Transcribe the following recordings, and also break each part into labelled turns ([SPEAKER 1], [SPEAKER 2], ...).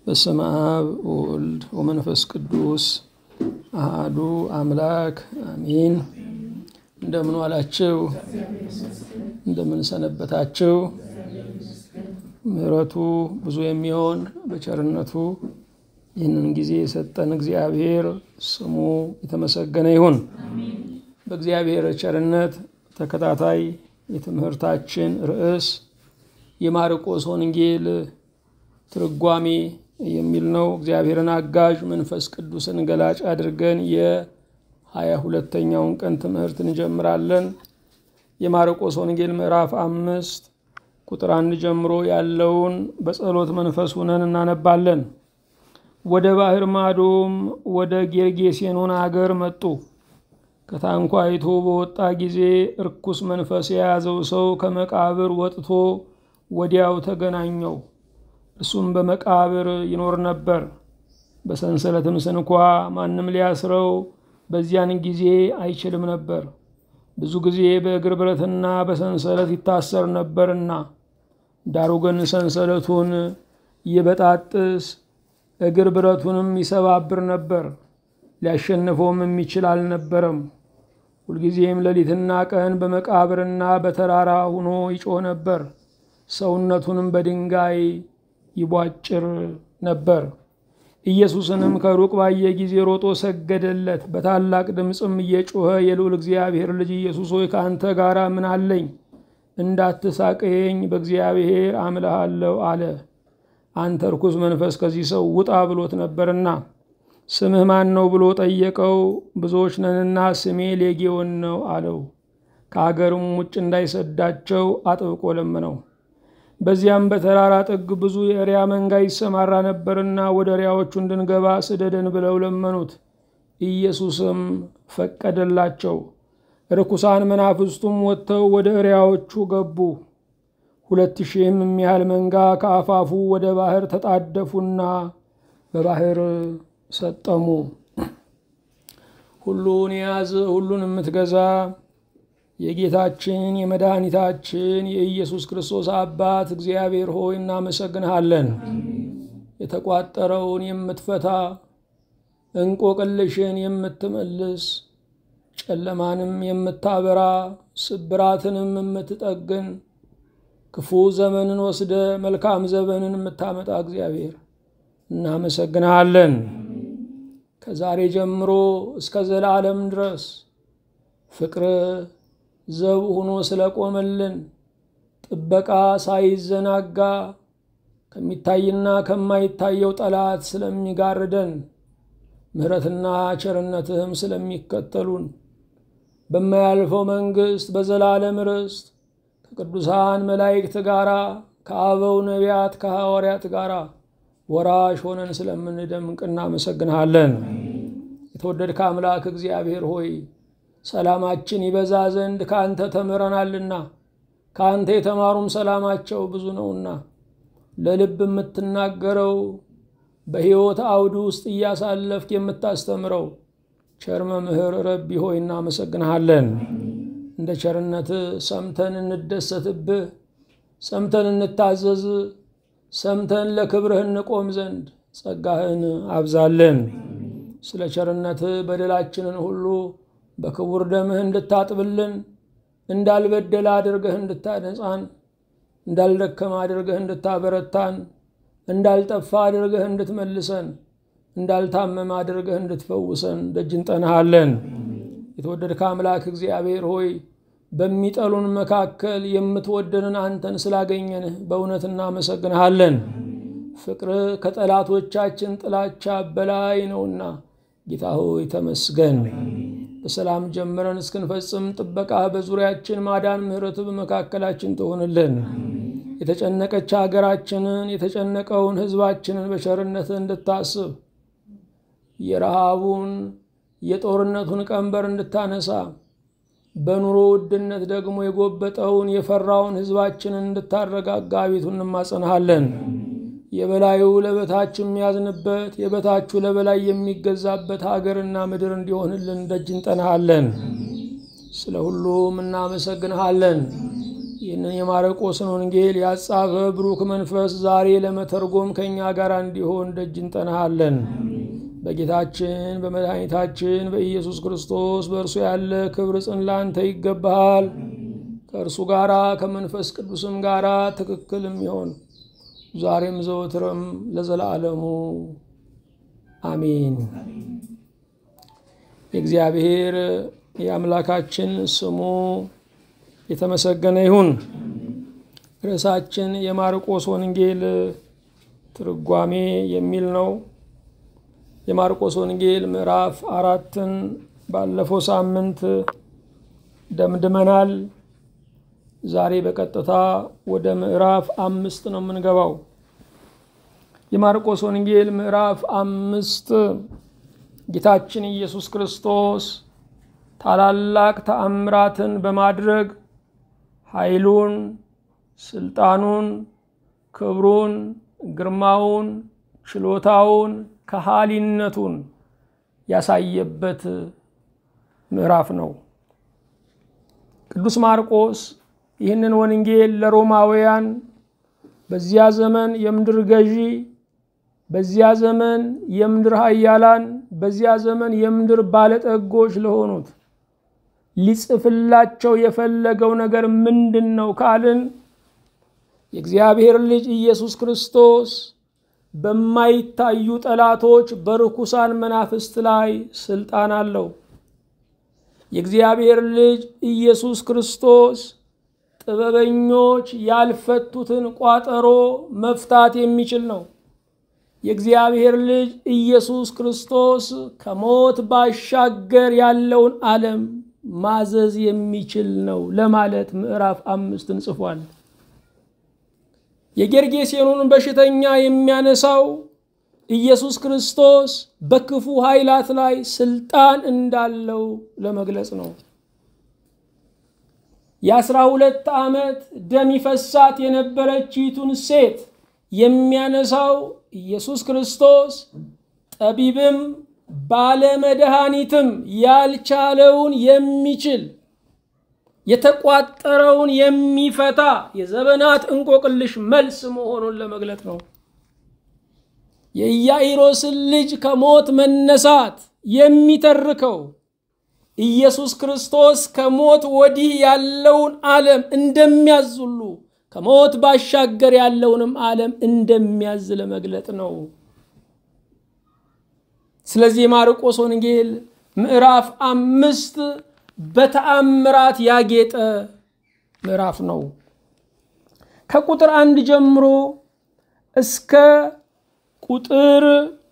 [SPEAKER 1] በስመ አብ ወወልድ ወመንፈስ ቅዱስ አሃዱ አምላክ አሚን። እንደምን ዋላችሁ? እንደምን ሰነበታችሁ? ምሕረቱ ብዙ የሚሆን በቸርነቱ ይህንን ጊዜ የሰጠን እግዚአብሔር ስሙ የተመሰገነ ይሁን። በእግዚአብሔር ቸርነት ተከታታይ የትምህርታችን ርዕስ የማርቆስ ወንጌል ትርጓሜ የሚል ነው። እግዚአብሔርን አጋዥ መንፈስ ቅዱስን ገላጭ አድርገን የሀያ ሁለተኛውን ቀን ትምህርት እንጀምራለን። የማርቆስ ወንጌል ምዕራፍ አምስት ቁጥር አንድ ጀምሮ ያለውን በጸሎት መንፈስ ሁነን እናነባለን። ወደ ባህር ማዶም ወደ ጌርጌሴኖን አገር መጡ። ከታንኳይቱ በወጣ ጊዜ እርኩስ መንፈስ የያዘው ሰው ከመቃብር ወጥቶ ወዲያው ተገናኘው። እርሱም በመቃብር ይኖር ነበር። በሰንሰለትም ስንኳ ማንም ሊያስረው በዚያን ጊዜ አይችልም ነበር፣ ብዙ ጊዜ በእግር ብረትና በሰንሰለት ይታሰር ነበርና። ዳሩ ግን ሰንሰለቱን ይበጣጥስ እግር ብረቱንም ይሰባብር ነበር፣ ሊያሸንፈውም የሚችል አልነበረም። ሁልጊዜም ሌሊትና ቀን በመቃብርና በተራራ ሆኖ ይጮህ ነበር፣ ሰውነቱንም በድንጋይ ይቧጭር ነበር። ኢየሱስንም ከሩቅ ባየ ጊዜ ሮጦ ሰገደለት። በታላቅ ድምፅም እየጮኸ የልዑል እግዚአብሔር ልጅ ኢየሱስ ሆይ ከአንተ ጋር ምን አለኝ? እንዳትሳቀየኝ በእግዚአብሔር አምልሃለሁ አለ። አንተ ርኩስ መንፈስ ከዚህ ሰው ውጣ ብሎት ነበርና። ስምህ ማን ነው ብሎ ጠየቀው። ብዙዎች ነንና ስሜ ሌጌዎን ነው አለው። ከአገርም ውጭ እንዳይሰዳቸው አጥብቆ ለመነው። በዚያም በተራራ ጥግ ብዙ የእሪያ መንጋ ይሰማራ ነበርና ወደ እሪያዎቹ እንድንገባ ስደደን ብለው ለመኑት። ኢየሱስም ፈቀደላቸው። ርኩሳን መናፍስቱም ወጥተው ወደ እሪያዎቹ ገቡ። ሁለት ሺህም የሚያህል መንጋ ከአፋፉ ወደ ባህር ተጣደፉና በባህር ሰጠሙ። ሁሉን የያዘ ሁሉን የምትገዛ የጌታችን የመድኃኒታችን የኢየሱስ ክርስቶስ አባት እግዚአብሔር ሆይ እናመሰግንሃለን። የተቋጠረውን የምትፈታ እንቆቅልሽን የምትመልስ ጨለማንም የምታበራ ስብራትንም የምትጠግን ክፉ ዘመንን ወስደ መልካም ዘመንን የምታመጣ እግዚአብሔር እናመሰግንሃለን። ከዛሬ ጀምሮ እስከ ዘላለም ድረስ ፍቅር ዘብ ሆኖ ስለቆመልን ጥበቃ ሳይዘናጋ ከሚታይና ከማይታየው ጠላት ስለሚጋርደን ምሕረትና ቸርነትህም ስለሚከተሉን በማያልፈው መንግሥት በዘላለም ርስት ከቅዱሳን መላእክት ጋር ከአበው ነቢያት ከሐዋርያት ጋር ወራሽ ሆነን ስለምንደምቅ እናመሰግንሃለን። የተወደድከ አምላክ እግዚአብሔር ሆይ ሰላማችን ይበዛ ዘንድ ከአንተ ተምረናልና ከአንተ የተማሩም ሰላማቸው ብዙ ነውና ለልብ የምትናገረው በሕይወት አውድ ውስጥ እያሳለፍክ የምታስተምረው ቸር መምህር ረቢ ሆይ እናመሰግንሃለን። እንደ ቸርነት ሰምተን እንደሰትብህ፣ ሰምተን እንታዘዝ፣ ሰምተን ለክብርህ እንቆም ዘንድ ጸጋህን አብዛለን። ስለ ቸርነት በደላችንን ሁሉ በክቡር ደምህ እንድታጥብልን እንዳልበደለ አድርገህ እንድታነጻን እንዳልደከመ አድርገህ እንድታበረታን እንዳልጠፋ አድርገህ እንድትመልሰን እንዳልታመመ አድርገህ እንድትፈውሰን ደጅ እንጠናሃለን። የተወደድከ አምላክ እግዚአብሔር ሆይ በሚጠሉን መካከል የምትወደንን አንተን ስላገኘንህ በእውነት እናመሰግንሃለን። ፍቅርህ ከጠላቶቻችን ጥላቻ በላይ ነውና ጌታ ሆይ ተመስገን። በሰላም ጀምረን እስክንፈጽም ጥበቃ በዙሪያችን ማዳን፣ ምሕረት በመካከላችን ትሆንልን። የተጨነቀች ሀገራችንን የተጨነቀውን ሕዝባችንን በቸርነት እንድታስብ የረሃቡን የጦርነቱን ቀንበር እንድታነሳ በኑሮ ውድነት ደግሞ የጎበጠውን የፈራውን ሕዝባችንን እንድታረጋጋ አቤቱ እንማጸንሃለን። የበላዩ ለበታች የሚያዝንበት የበታቹ ለበላይ የሚገዛበት ሀገርና ምድር እንዲሆንልን ደጅ እንጠናሃለን። ስለ ሁሉም እናመሰግንሃለን። ይህንን የማርቆስን ወንጌል ያጻፈ ብሩክ መንፈስ ዛሬ ለመተርጎም ከእኛ ጋር እንዲሆን ደጅ እንጠናሃለን። በጌታችን በመድኃኒታችን በኢየሱስ ክርስቶስ በእርሱ ያለ ክብር ጽን ላንተ ይገባሃል። ከእርሱ ጋራ ከመንፈስ ቅዱስም ጋራ ትክክልም ይሆን ዛሬም ዘወትርም ለዘላለሙ አሜን። የእግዚአብሔር የአምላካችን ስሙ የተመሰገነ ይሁን። ርዕሳችን የማርቆስ ወንጌል ትርጓሜ የሚል ነው። የማርቆስ ወንጌል ምዕራፍ አራትን ባለፈው ሳምንት ደምድመናል። ዛሬ በቀጥታ ወደ ምዕራፍ አምስት ነው የምንገባው። የማርቆስ ወንጌል ምዕራፍ አምስት ጌታችን ኢየሱስ ክርስቶስ ታላላቅ ተአምራትን በማድረግ ኃይሉን፣ ስልጣኑን፣ ክብሩን፣ ግርማውን፣ ችሎታውን፣ ከሃሊነቱን ያሳየበት ምዕራፍ ነው። ቅዱስ ማርቆስ ይህንን ወንጌል ለሮማውያን በዚያ ዘመን የምድር ገዢ፣ በዚያ ዘመን የምድር ኃያላን፣ በዚያ ዘመን የምድር ባለጠጎች ለሆኑት ሊጽፍላቸው የፈለገው ነገር ምንድን ነው ካልን የእግዚአብሔር ልጅ ኢየሱስ ክርስቶስ በማይታዩ ጠላቶች በርኩሳን መናፍስት ላይ ስልጣን አለው። የእግዚአብሔር ልጅ ኢየሱስ ክርስቶስ ጥበበኞች ያልፈቱትን ቋጠሮ መፍታት የሚችል ነው። የእግዚአብሔር ልጅ ኢየሱስ ክርስቶስ ከሞት ባሻገር ያለውን ዓለም ማዘዝ የሚችል ነው ለማለት ምዕራፍ አምስትን ጽፏል። የጌርጌሴኖን በሽተኛ የሚያነሳው ኢየሱስ ክርስቶስ በክፉ ኃይላት ላይ ስልጣን እንዳለው ለመግለጽ ነው። የአስራ ሁለት ዓመት ደም ይፈሳት የነበረችይቱን ሴት የሚያነሳው ኢየሱስ ክርስቶስ ጠቢብም ባለመድኃኒትም ያልቻለውን የሚችል የተቋጠረውን የሚፈታ የዘመናት እንቆቅልሽ መልስ መሆኑን ለመግለጥ ነው። የኢያኢሮስን ልጅ ከሞት መነሳት የሚተርከው ኢየሱስ ክርስቶስ ከሞት ወዲህ ያለውን ዓለም እንደሚያዝ ሁሉ ከሞት ባሻገር ያለውንም ዓለም እንደሚያዝ ለመግለጥ ነው። ስለዚህ የማርቆስ ወንጌል ምዕራፍ አምስት በተአምራት ያጌጠ ምዕራፍ ነው። ከቁጥር አንድ ጀምሮ እስከ ቁጥር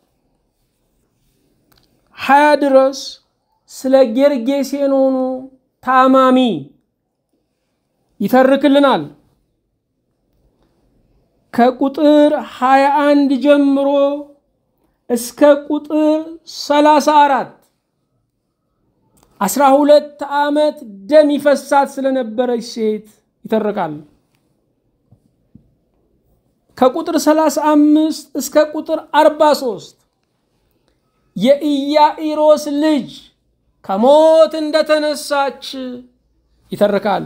[SPEAKER 1] ሀያ ድረስ ስለ ጌርጌሴኖኑ ታማሚ ይተርክልናል። ከቁጥር ሀያ አንድ ጀምሮ እስከ ቁጥር ሰላሳ አራት አስራ ሁለት ዓመት ደም ይፈሳት ስለነበረች ሴት ይተርካል። ከቁጥር 35 እስከ ቁጥር 43 የኢያኢሮስ ልጅ ከሞት እንደተነሳች ይተርካል።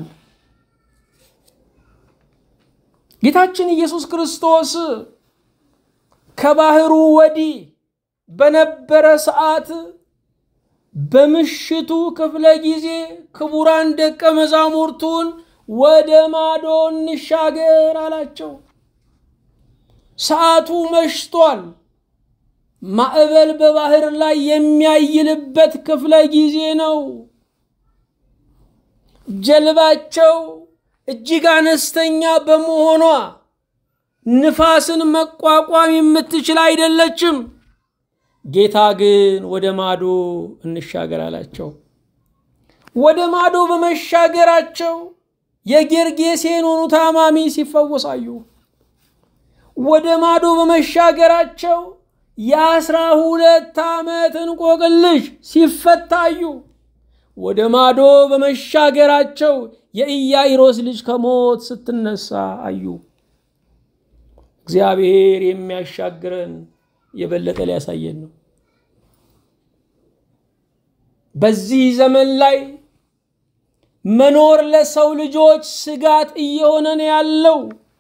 [SPEAKER 1] ጌታችን ኢየሱስ ክርስቶስ ከባህሩ ወዲህ በነበረ ሰዓት በምሽቱ ክፍለ ጊዜ ክቡራን ደቀ መዛሙርቱን ወደ ማዶ እንሻገር አላቸው። ሰዓቱ መሽቷል። ማዕበል በባህር ላይ የሚያይልበት ክፍለ ጊዜ ነው። ጀልባቸው እጅግ አነስተኛ በመሆኗ ንፋስን መቋቋም የምትችል አይደለችም። ጌታ ግን ወደ ማዶ እንሻገር አላቸው። ወደ ማዶ በመሻገራቸው የጌርጌሴኖኑ ታማሚ ሲፈወሳዩ፣ ወደ ማዶ በመሻገራቸው የአስራ ሁለት ዓመት እንቆቅልሽ ሲፈታዩ፣ ወደ ማዶ በመሻገራቸው የኢያኢሮስ ልጅ ከሞት ስትነሳ አዩ። እግዚአብሔር የሚያሻግረን የበለጠ ሊያሳየን ነው። በዚህ ዘመን ላይ መኖር ለሰው ልጆች ስጋት እየሆነ ነው ያለው።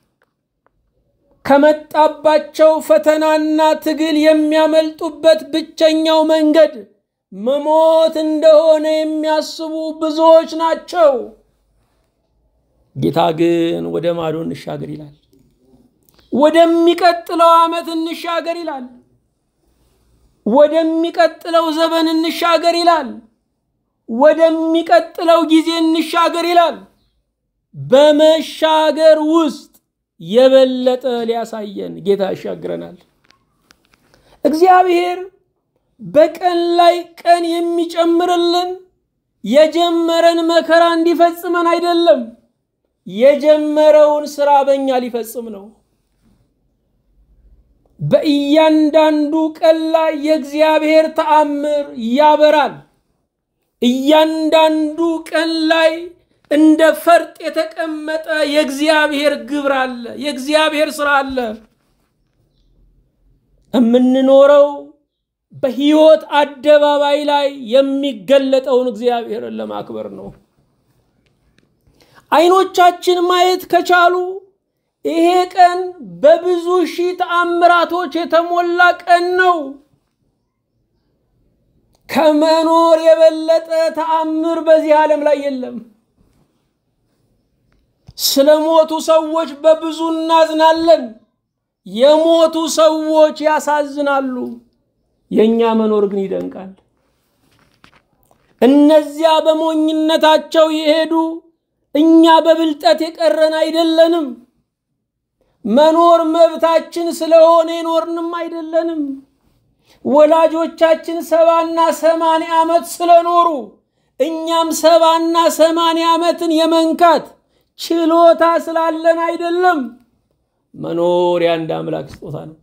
[SPEAKER 1] ከመጣባቸው ፈተናና ትግል የሚያመልጡበት ብቸኛው መንገድ መሞት እንደሆነ የሚያስቡ ብዙዎች ናቸው። ጌታ ግን ወደ ማዶ እንሻገር ይላል። ወደሚቀጥለው ዓመት እንሻገር ይላል። ወደሚቀጥለው ዘመን እንሻገር ይላል። ወደሚቀጥለው ጊዜ እንሻገር ይላል። በመሻገር ውስጥ የበለጠ ሊያሳየን ጌታ ያሻግረናል። እግዚአብሔር በቀን ላይ ቀን የሚጨምርልን የጀመረን መከራ እንዲፈጽመን አይደለም፣ የጀመረውን ስራ በእኛ ሊፈጽም ነው። በእያንዳንዱ ቀን ላይ የእግዚአብሔር ተአምር ያበራል። እያንዳንዱ ቀን ላይ እንደ ፈርጥ የተቀመጠ የእግዚአብሔር ግብር አለ፣ የእግዚአብሔር ስራ አለ። የምንኖረው በሕይወት አደባባይ ላይ የሚገለጠውን እግዚአብሔርን ለማክበር ነው። አይኖቻችን ማየት ከቻሉ ይሄ ቀን በብዙ ሺህ ተአምራቶች የተሞላ ቀን ነው። ከመኖር የበለጠ ተአምር በዚህ ዓለም ላይ የለም። ስለ ሞቱ ሰዎች በብዙ እናዝናለን። የሞቱ ሰዎች ያሳዝናሉ። የእኛ መኖር ግን ይደንቃል። እነዚያ በሞኝነታቸው የሄዱ እኛ በብልጠት የቀረን አይደለንም። መኖር መብታችን ስለሆነ የኖርንም አይደለንም። ወላጆቻችን ሰባና ሰማንያ ዓመት ስለኖሩ እኛም ሰባና ሰማንያ ዓመትን የመንካት ችሎታ ስላለን አይደለም። መኖር የአንድ አምላክ ስጦታ ነው።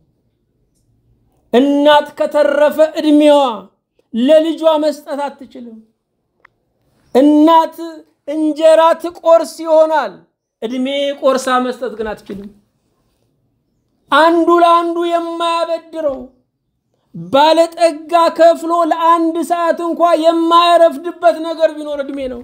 [SPEAKER 1] እናት ከተረፈ ዕድሜዋ ለልጇ መስጠት አትችልም። እናት እንጀራ ትቆርስ ይሆናል፣ ዕድሜ ቆርሳ መስጠት ግን አትችልም። አንዱ ለአንዱ የማያበድረው ባለጠጋ ከፍሎ ለአንድ ሰዓት እንኳ የማያረፍድበት ነገር ቢኖር ዕድሜ ነው።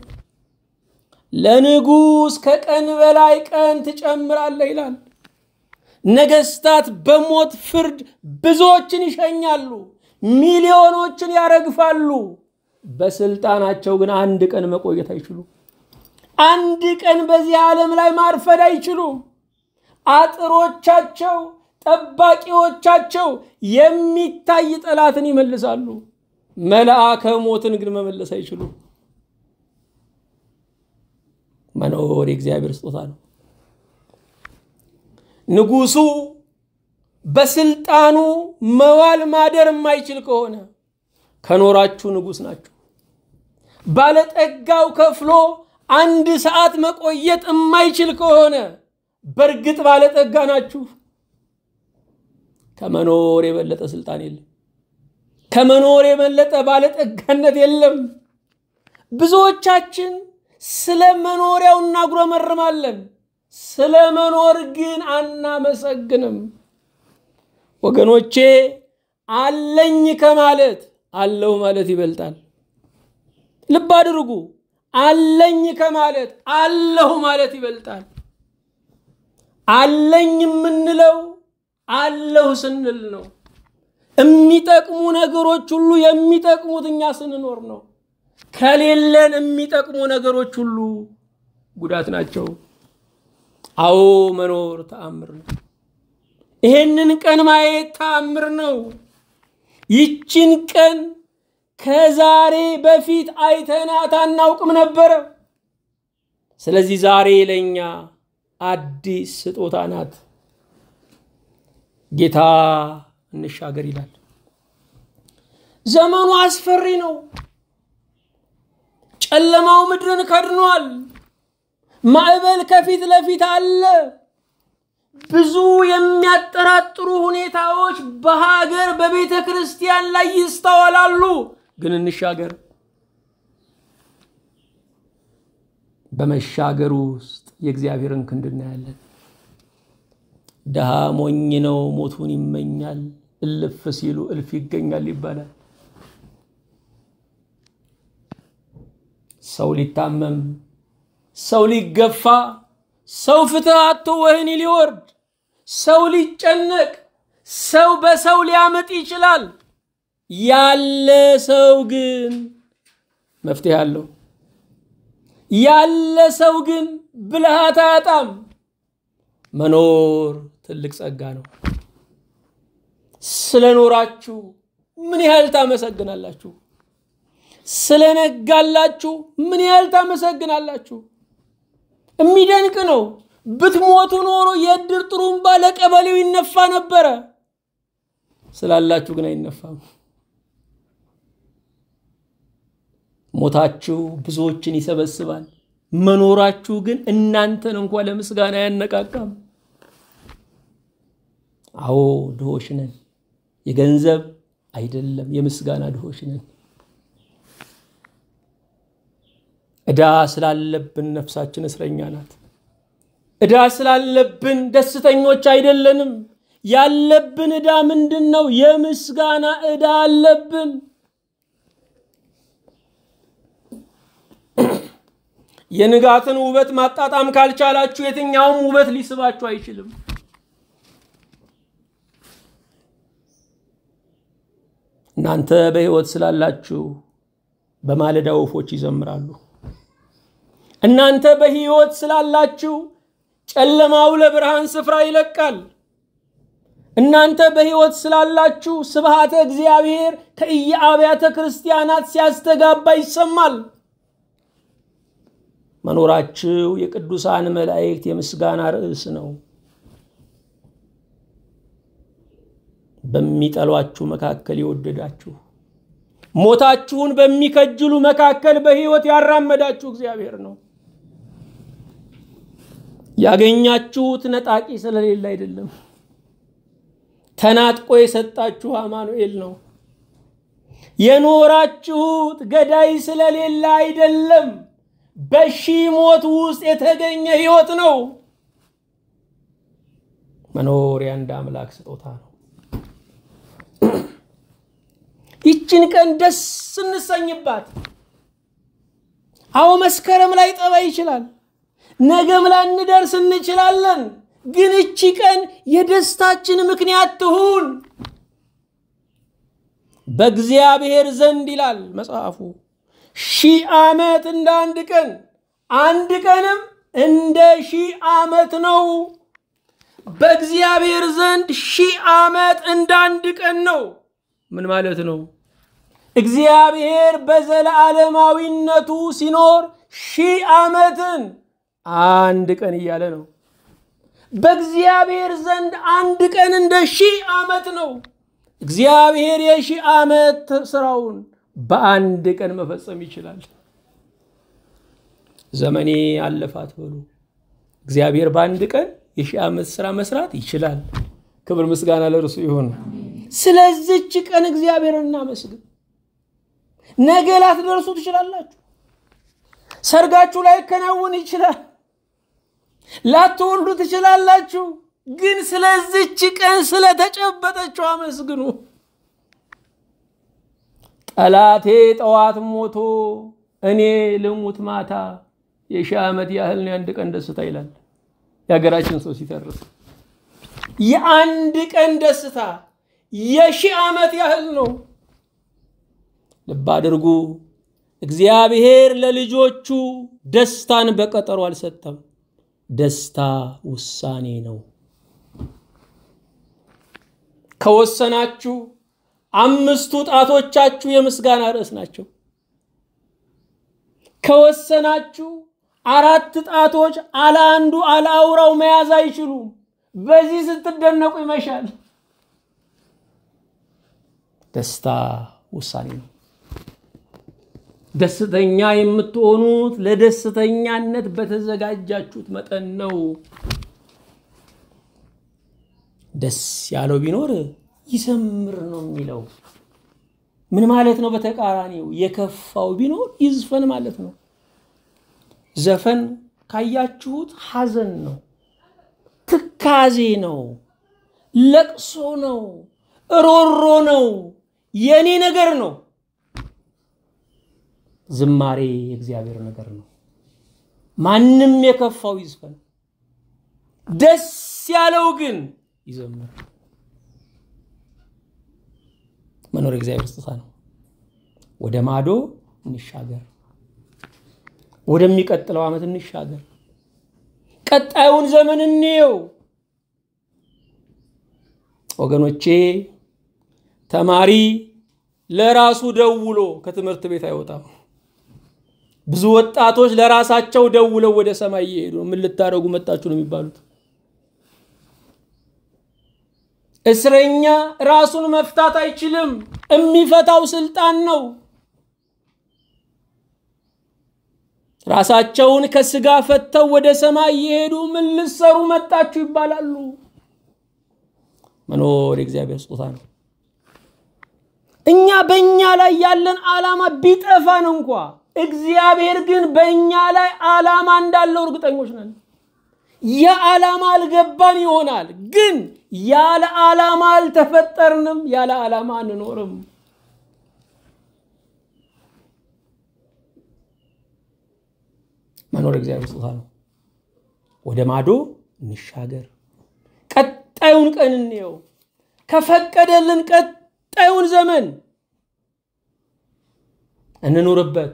[SPEAKER 1] ለንጉሥ ከቀን በላይ ቀን ትጨምራለህ ይላል። ነገስታት በሞት ፍርድ ብዙዎችን ይሸኛሉ፣ ሚሊዮኖችን ያረግፋሉ። በስልጣናቸው ግን አንድ ቀን መቆየት አይችሉም። አንድ ቀን በዚህ ዓለም ላይ ማርፈድ አይችሉም። አጥሮቻቸው፣ ጠባቂዎቻቸው የሚታይ ጠላትን ይመልሳሉ። መልአከ ሞትን ግን መመለስ አይችሉም። መኖር የእግዚአብሔር ስጦታ ነው። ንጉሱ በስልጣኑ መዋል ማደር የማይችል ከሆነ ከኖራችሁ ንጉስ ናችሁ። ባለጠጋው ከፍሎ አንድ ሰዓት መቆየት የማይችል ከሆነ በእርግጥ ባለጠጋ ናችሁ። ከመኖር የበለጠ ስልጣን የለም። ከመኖር የበለጠ ባለጠጋነት የለም። ብዙዎቻችን ስለ መኖሪያው እናጉረመርማለን። ስለ መኖር ግን አናመሰግንም። ወገኖቼ አለኝ ከማለት አለሁ ማለት ይበልጣል። ልብ አድርጉ። አለኝ ከማለት አለሁ ማለት ይበልጣል። አለኝ የምንለው አለሁ ስንል ነው። የሚጠቅሙ ነገሮች ሁሉ የሚጠቅሙት እኛ ስንኖር ነው። ከሌለን የሚጠቅሙ ነገሮች ሁሉ ጉዳት ናቸው። አዎ መኖር ተአምር ነው። ይሄንን ቀን ማየት ተአምር ነው። ይችን ቀን ከዛሬ በፊት አይተናት አናውቅም ነበረ። ስለዚህ ዛሬ ለእኛ አዲስ ስጦታ ናት። ጌታ እንሻገር ይላል። ዘመኑ አስፈሪ ነው። ጨለማው ምድርን ከድኗል። ማዕበል ከፊት ለፊት አለ። ብዙ የሚያጠራጥሩ ሁኔታዎች በሀገር በቤተ ክርስቲያን ላይ ይስተዋላሉ። ግን እንሻገር። በመሻገር ውስጥ የእግዚአብሔርን ክንድ እናያለን። ድሃ ሞኝ ነው፣ ሞቱን ይመኛል፣ እልፍ ሲሉ እልፍ ይገኛል ይባላል። ሰው ሊታመም ሰው ሊገፋ፣ ሰው ፍትህ አጥቶ ወህኒ ሊወርድ፣ ሰው ሊጨነቅ፣ ሰው በሰው ሊያምጥ ይችላል። ያለ ሰው ግን መፍትሄ አለው። ያለ ሰው ግን ብልሃት አያጣም። መኖር ትልቅ ጸጋ ነው። ስለኖራችሁ ምን ያህል ታመሰግናላችሁ? ስለነጋላችሁ ምን ያህል ታመሰግናላችሁ? የሚደንቅ ነው። ብትሞቱ ኖሮ የእድር ጥሩምባ ለቀበሌው ይነፋ ነበረ። ስላላችሁ ግን አይነፋም። ሞታችሁ ብዙዎችን ይሰበስባል። መኖራችሁ ግን እናንተን እንኳ ለምስጋና አያነቃቃም። አዎ ድሆች ነን። የገንዘብ አይደለም የምስጋና ድሆች ነን። ዕዳ ስላለብን ነፍሳችን እስረኛ ናት። ዕዳ ስላለብን ደስተኞች አይደለንም። ያለብን ዕዳ ምንድን ነው? የምስጋና ዕዳ አለብን። የንጋትን ውበት ማጣጣም ካልቻላችሁ የትኛውም ውበት ሊስባችሁ አይችልም። እናንተ በሕይወት ስላላችሁ በማለዳ ወፎች ይዘምራሉ። እናንተ በሕይወት ስላላችሁ ጨለማው ለብርሃን ስፍራ ይለቃል። እናንተ በሕይወት ስላላችሁ ስብሃተ እግዚአብሔር ከየአብያተ ክርስቲያናት ሲያስተጋባ ይሰማል። መኖራችሁ የቅዱሳን መላእክት የምስጋና ርዕስ ነው። በሚጠሏችሁ መካከል የወደዳችሁ ሞታችሁን በሚከጅሉ መካከል በሕይወት ያራመዳችሁ እግዚአብሔር ነው። ያገኛችሁት ነጣቂ ስለሌለ አይደለም። ተናጥቆ የሰጣችሁ አማኑኤል ነው። የኖራችሁት ገዳይ ስለሌለ አይደለም። በሺህ ሞት ውስጥ የተገኘ ሕይወት ነው። መኖር የአንድ አምላክ ስጦታ ነው። ይችን ቀን ደስ እንሰኝባት። አዎ መስከረም ላይ ጠባ ይችላል። ነገም ላንደርስ እንችላለን። ግን እቺ ቀን የደስታችን ምክንያት ትሁን። በእግዚአብሔር ዘንድ ይላል መጽሐፉ ሺህ ዓመት እንደ አንድ ቀን፣ አንድ ቀንም እንደ ሺህ ዓመት ነው። በእግዚአብሔር ዘንድ ሺህ ዓመት እንደ አንድ ቀን ነው። ምን ማለት ነው? እግዚአብሔር በዘላለማዊነቱ ሲኖር ሺህ ዓመትን አንድ ቀን እያለ ነው። በእግዚአብሔር ዘንድ አንድ ቀን እንደ ሺህ ዓመት ነው። እግዚአብሔር የሺህ ዓመት ስራውን በአንድ ቀን መፈጸም ይችላል። ዘመኔ አለፋት በሉ። እግዚአብሔር በአንድ ቀን የሺህ ዓመት ስራ መስራት ይችላል። ክብር ምስጋና ለእርሱ ይሁን። ስለዚች ቀን እግዚአብሔር እናመስግን። ነገ ላትደርሱ ትችላላችሁ። ሰርጋችሁ ላይከናወን ይችላል። ላትወልዱ ትችላላችሁ። ግን ስለዚች ቀን ስለተጨበጠችው አመስግኑ። ጠላቴ ጠዋት ሞቶ እኔ ልሙት ማታ የሺህ ዓመት ያህል ነው የአንድ ቀን ደስታ ይላል የሀገራችን ሰው ሲተርስ። የአንድ ቀን ደስታ የሺህ ዓመት ያህል ነው። ልብ አድርጉ። እግዚአብሔር ለልጆቹ ደስታን በቀጠሮ አልሰጠም። ደስታ ውሳኔ ነው። ከወሰናችሁ አምስቱ ጣቶቻችሁ የምስጋና ርዕስ ናቸው። ከወሰናችሁ አራት ጣቶች አለ አንዱ አለ አውራው መያዝ አይችሉም። በዚህ ስትደነቁ ይመሻል። ደስታ ውሳኔ ነው። ደስተኛ የምትሆኑት ለደስተኛነት በተዘጋጃችሁት መጠን ነው። ደስ ያለው ቢኖር ይዘምር ነው የሚለው። ምን ማለት ነው? በተቃራኒው የከፋው ቢኖር ይዝፈን ማለት ነው። ዘፈን ካያችሁት ሐዘን ነው፣ ትካዜ ነው፣ ለቅሶ ነው፣ ሮሮ ነው፣ የኔ ነገር ነው። ዝማሬ የእግዚአብሔር ነገር ነው። ማንም የከፋው ይዝፈን፣ ደስ ያለው ግን ይዘምር። መኖር እግዚአብሔር ስጦታ ነው። ወደ ማዶ እንሻገር፣ ወደሚቀጥለው ዓመት እንሻገር፣ ቀጣዩን ዘመን እንየው። ወገኖቼ ተማሪ ለራሱ ደውሎ ከትምህርት ቤት አይወጣም። ብዙ ወጣቶች ለራሳቸው ደውለው ወደ ሰማይ እየሄዱ ነው። ምን ልታደርጉ መጣችሁ ነው የሚባሉት። እስረኛ ራሱን መፍታት አይችልም። የሚፈታው ስልጣን ነው። ራሳቸውን ከስጋ ፈተው ወደ ሰማይ እየሄዱ ምን ልትሰሩ መጣችሁ ይባላሉ። መኖር የእግዚአብሔር ስጦታ ነው። እኛ በእኛ ላይ ያለን ዓላማ ቢጠፋን እንኳ እግዚአብሔር ግን በእኛ ላይ ዓላማ እንዳለው እርግጠኞች ነን። የዓላማ አልገባን ይሆናል፣ ግን ያለ ዓላማ አልተፈጠርንም፣ ያለ ዓላማ አንኖርም። መኖር እግዚአብሔር ስጦታ ነው። ወደ ማዶ እንሻገር፣ ቀጣዩን ቀን እንየው፣ ከፈቀደልን ቀጣዩን ዘመን እንኑርበት።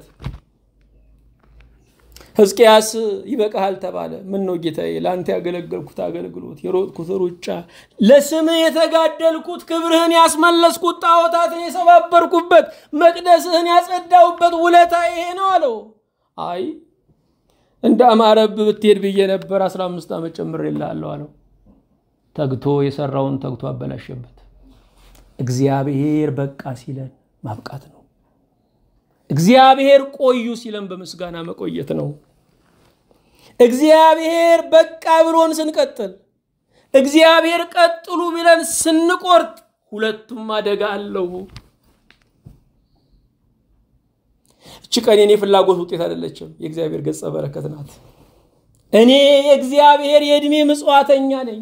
[SPEAKER 1] ሕዝቅያስ ይበቃሃል ተባለ። ምን ነው ጌታዬ፣ ለአንተ ያገለገልኩት አገልግሎት፣ የሮጥኩት ሩጫ፣ ለስምህ የተጋደልኩት፣ ክብርህን ያስመለስኩት፣ ጣዖታትን የሰባበርኩበት፣ መቅደስህን ያጸዳውበት ውለታ ይሄ ነው አለው። አይ እንደ አማረብ ብትሄድ ብዬ ነበር፣ አስራ አምስት ዓመት ጨምሬልሃለሁ አለው። ተግቶ የሰራውን ተግቶ አበላሸበት። እግዚአብሔር በቃ ሲለን ማብቃት ነው። እግዚአብሔር ቆዩ ሲለን በምስጋና መቆየት ነው። እግዚአብሔር በቃ ብሎን ስንቀጥል፣ እግዚአብሔር ቀጥሉ ብለን ስንቆርጥ፣ ሁለቱም አደጋ አለው። እች ቀን የኔ ፍላጎት ውጤት አይደለችም፣ የእግዚአብሔር ገጸ በረከት ናት። እኔ የእግዚአብሔር የዕድሜ ምጽዋተኛ ነኝ።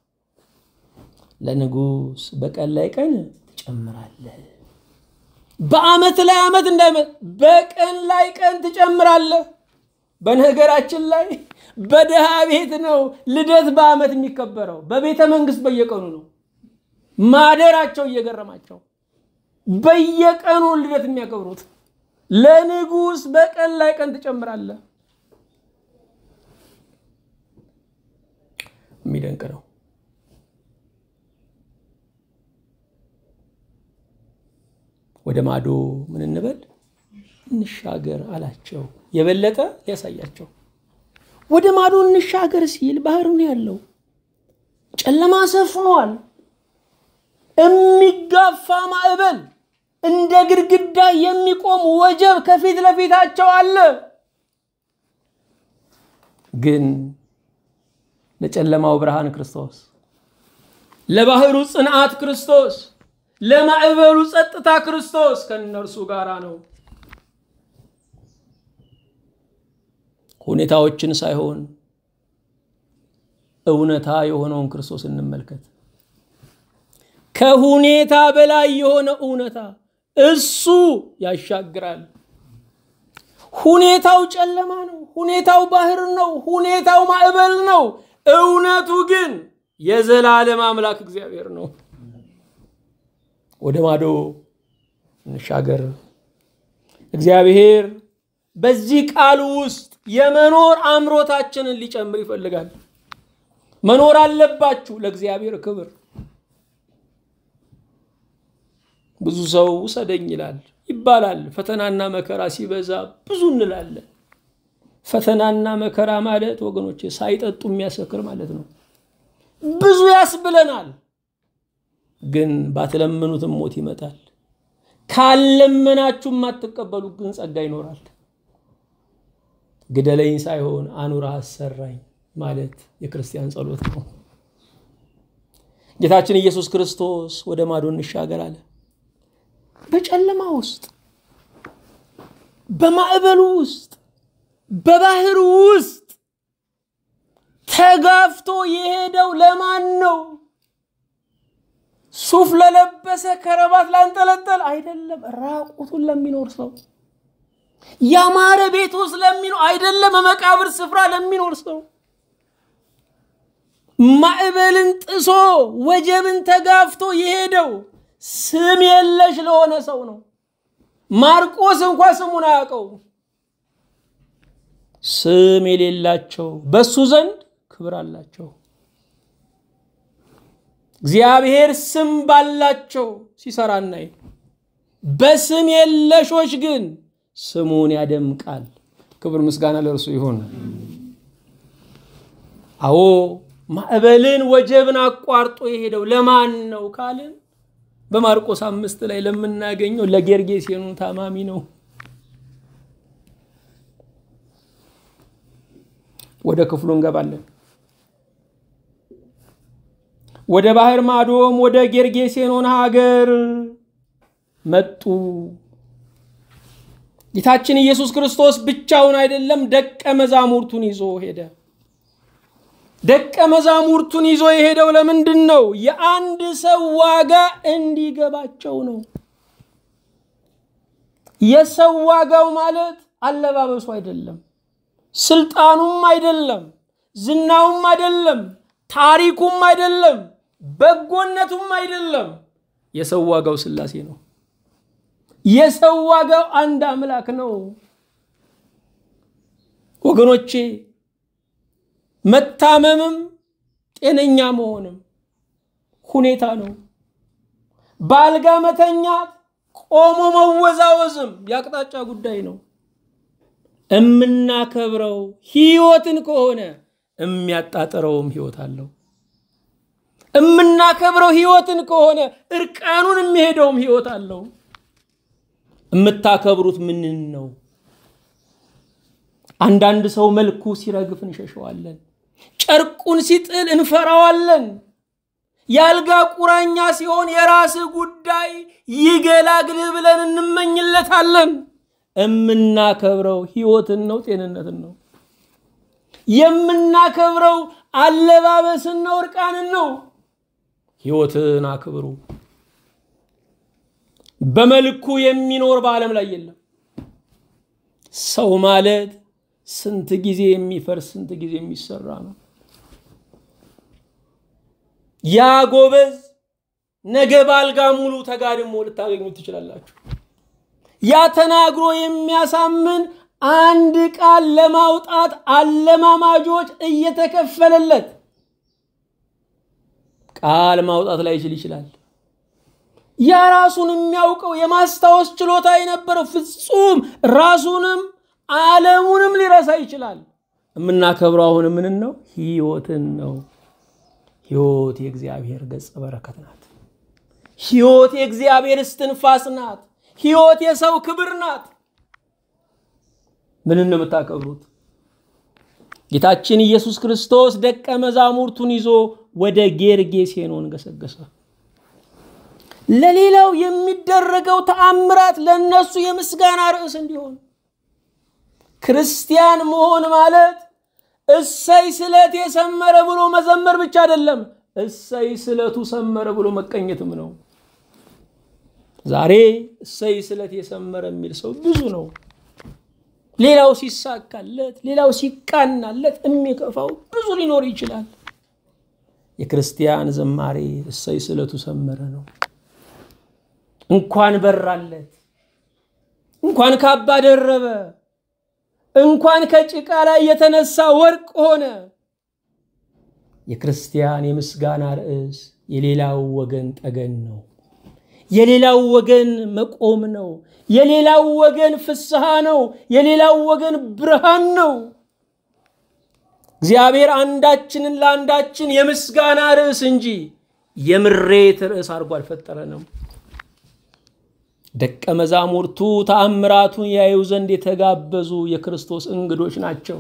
[SPEAKER 1] ለንጉሥ በቀን ላይ ቀን ትጨምራለህ። በዓመት ላይ ዓመት እንዳይመ በቀን ላይ ቀን ትጨምራለህ። በነገራችን ላይ በድሃ ቤት ነው ልደት በዓመት የሚከበረው። በቤተ መንግስት በየቀኑ ነው። ማደራቸው እየገረማቸው በየቀኑ ልደት የሚያከብሩት። ለንጉሥ በቀን ላይ ቀን ትጨምራለህ። የሚደንቅ ነው። ወደ ማዶ ምን እንበል እንሻገር አላቸው። የበለጠ ሊያሳያቸው ወደ ማዶ እንሻገር ሲል ባህር ነው ያለው። ጨለማ ሰፍኗል። የሚጋፋ ማዕበል፣ እንደ ግድግዳ የሚቆም ወጀብ ከፊት ለፊታቸው አለ። ግን ለጨለማው ብርሃን ክርስቶስ፣ ለባህሩ ጽንዓት ክርስቶስ ለማዕበሉ ጸጥታ ክርስቶስ ከእነርሱ ጋር ነው። ሁኔታዎችን ሳይሆን እውነታ የሆነውን ክርስቶስ እንመልከት። ከሁኔታ በላይ የሆነ እውነታ እሱ ያሻግራል። ሁኔታው ጨለማ ነው። ሁኔታው ባህር ነው። ሁኔታው ማዕበል ነው። እውነቱ ግን የዘላለም አምላክ እግዚአብሔር ነው። ወደ ማዶ እንሻገር። እግዚአብሔር በዚህ ቃል ውስጥ የመኖር አምሮታችንን ሊጨምር ይፈልጋል። መኖር አለባችሁ ለእግዚአብሔር ክብር። ብዙ ሰው ውሰደኝ ይላል ይባላል። ፈተናና መከራ ሲበዛ ብዙ እንላለን። ፈተናና መከራ ማለት ወገኖቼ ሳይጠጡ የሚያሰክር ማለት ነው። ብዙ ያስብለናል። ግን ባትለምኑትም ሞት ይመጣል። ካለመናችሁ የማትቀበሉ ግን ጸጋ ይኖራል። ግደለኝ ሳይሆን አኑራ አሰራኝ ማለት የክርስቲያን ጸሎት ነው። ጌታችን ኢየሱስ ክርስቶስ ወደ ማዶ እንሻገር አለ። በጨለማ ውስጥ፣ በማዕበሉ ውስጥ፣ በባህር ውስጥ ተጋፍቶ የሄደው ለማን ነው? ሱፍ ለለበሰ ከረባት ላንጠለጠል አይደለም፣ ራቁቱን ለሚኖር ሰው ያማረ ቤት ውስጥ ለሚኖር አይደለም በመቃብር ስፍራ ለሚኖር ሰው ማዕበልን ጥሶ ወጀብን ተጋፍቶ የሄደው ስም የለሽ ለሆነ ሰው ነው። ማርቆስ እንኳ ስሙን አያውቀው። ስም የሌላቸው በሱ ዘንድ ክብር አላቸው። እግዚአብሔር ስም ባላቸው ሲሰራ እናይ፣ በስም የለሾች ግን ስሙን ያደምቃል። ክብር ምስጋና ለእርሱ ይሁን። አዎ ማዕበልን ወጀብን አቋርጦ የሄደው ለማን ነው ካልን በማርቆስ አምስት ላይ ለምናገኘው ለጌርጌሴኑ ታማሚ ነው። ወደ ክፍሉ እንገባለን። ወደ ባህር ማዶም ወደ ጌርጌሴኖን ሀገር መጡ። ጌታችን ኢየሱስ ክርስቶስ ብቻውን አይደለም፣ ደቀ መዛሙርቱን ይዞ ሄደ። ደቀ መዛሙርቱን ይዞ የሄደው ለምንድን ነው? የአንድ ሰው ዋጋ እንዲገባቸው ነው። የሰው ዋጋው ማለት አለባበሱ አይደለም፣ ስልጣኑም አይደለም፣ ዝናውም አይደለም፣ ታሪኩም አይደለም፣ በጎነቱም አይደለም። የሰው ዋጋው ሥላሴ ነው። የሰው ዋጋው አንድ አምላክ ነው። ወገኖቼ መታመምም ጤነኛ መሆንም ሁኔታ ነው። በአልጋ መተኛት ቆሞ መወዛወዝም የአቅጣጫ ጉዳይ ነው። እምናከብረው ሕይወትን ከሆነ የሚያጣጥረውም ሕይወት አለው። እምናከብረው ሕይወትን ከሆነ እርቃኑን የሚሄደውም ሕይወት አለው። የምታከብሩት ምንን ነው? አንዳንድ ሰው መልኩ ሲረግፍ እንሸሸዋለን። ጨርቁን ሲጥል እንፈራዋለን። የአልጋ ቁራኛ ሲሆን የራስህ ጉዳይ ይገላግልህ ብለን እንመኝለታለን። የምናከብረው ሕይወትን ነው፣ ጤንነትን ነው። የምናከብረው አለባበስን ነው፣ እርቃንን ነው። ሕይወትን አክብሩ። በመልኩ የሚኖር በዓለም ላይ የለም። ሰው ማለት ስንት ጊዜ የሚፈርስ ስንት ጊዜ የሚሰራ ነው። ያ ጎበዝ ነገ በአልጋ ሙሉ ተጋድሞ ልታገኙ ትችላላችሁ። ያ ተናግሮ የሚያሳምን አንድ ቃል ለማውጣት አለማማጆች እየተከፈለለት ቃል ማውጣት ላይችል ይችላል። ያ ራሱን የሚያውቀው የማስታወስ ችሎታ የነበረው ፍጹም ራሱንም ዓለሙንም ሊረሳ ይችላል። የምናከብረው አሁን ምንን ነው? ሕይወትን ነው። ሕይወት የእግዚአብሔር ገጸ በረከት ናት። ሕይወት የእግዚአብሔር እስትንፋስ ናት። ሕይወት የሰው ክብር ናት። ምንን ነው የምታከብሩት? ጌታችን ኢየሱስ ክርስቶስ ደቀ መዛሙርቱን ይዞ ወደ ጌርጌሴኖን ገሰገሰ። ለሌላው የሚደረገው ተአምራት ለእነሱ የምስጋና ርዕስ እንዲሆን ክርስቲያን መሆን ማለት እሰይ ስለት የሰመረ ብሎ መዘመር ብቻ አይደለም፣ እሰይ ስለቱ ሰመረ ብሎ መቀኘትም ነው። ዛሬ እሰይ ስለት የሰመረ የሚል ሰው ብዙ ነው። ሌላው ሲሳካለት፣ ሌላው ሲቃናለት የሚከፋው ብዙ ሊኖር ይችላል። የክርስቲያን ዝማሬ እሰይ ስለቱ ሰመረ ነው። እንኳን በራለት፣ እንኳን ካባ ደረበ፣ እንኳን ከጭቃ ላይ የተነሳ ወርቅ ሆነ። የክርስቲያን የምስጋና ርዕስ የሌላው ወገን ጠገን ነው። የሌላው ወገን መቆም ነው። የሌላው ወገን ፍስሐ ነው። የሌላው ወገን ብርሃን ነው። እግዚአብሔር አንዳችንን ለአንዳችን የምስጋና ርዕስ እንጂ የምሬት ርዕስ አድርጎ አልፈጠረንም። ደቀ መዛሙርቱ ተአምራቱን ያዩ ዘንድ የተጋበዙ የክርስቶስ እንግዶች ናቸው።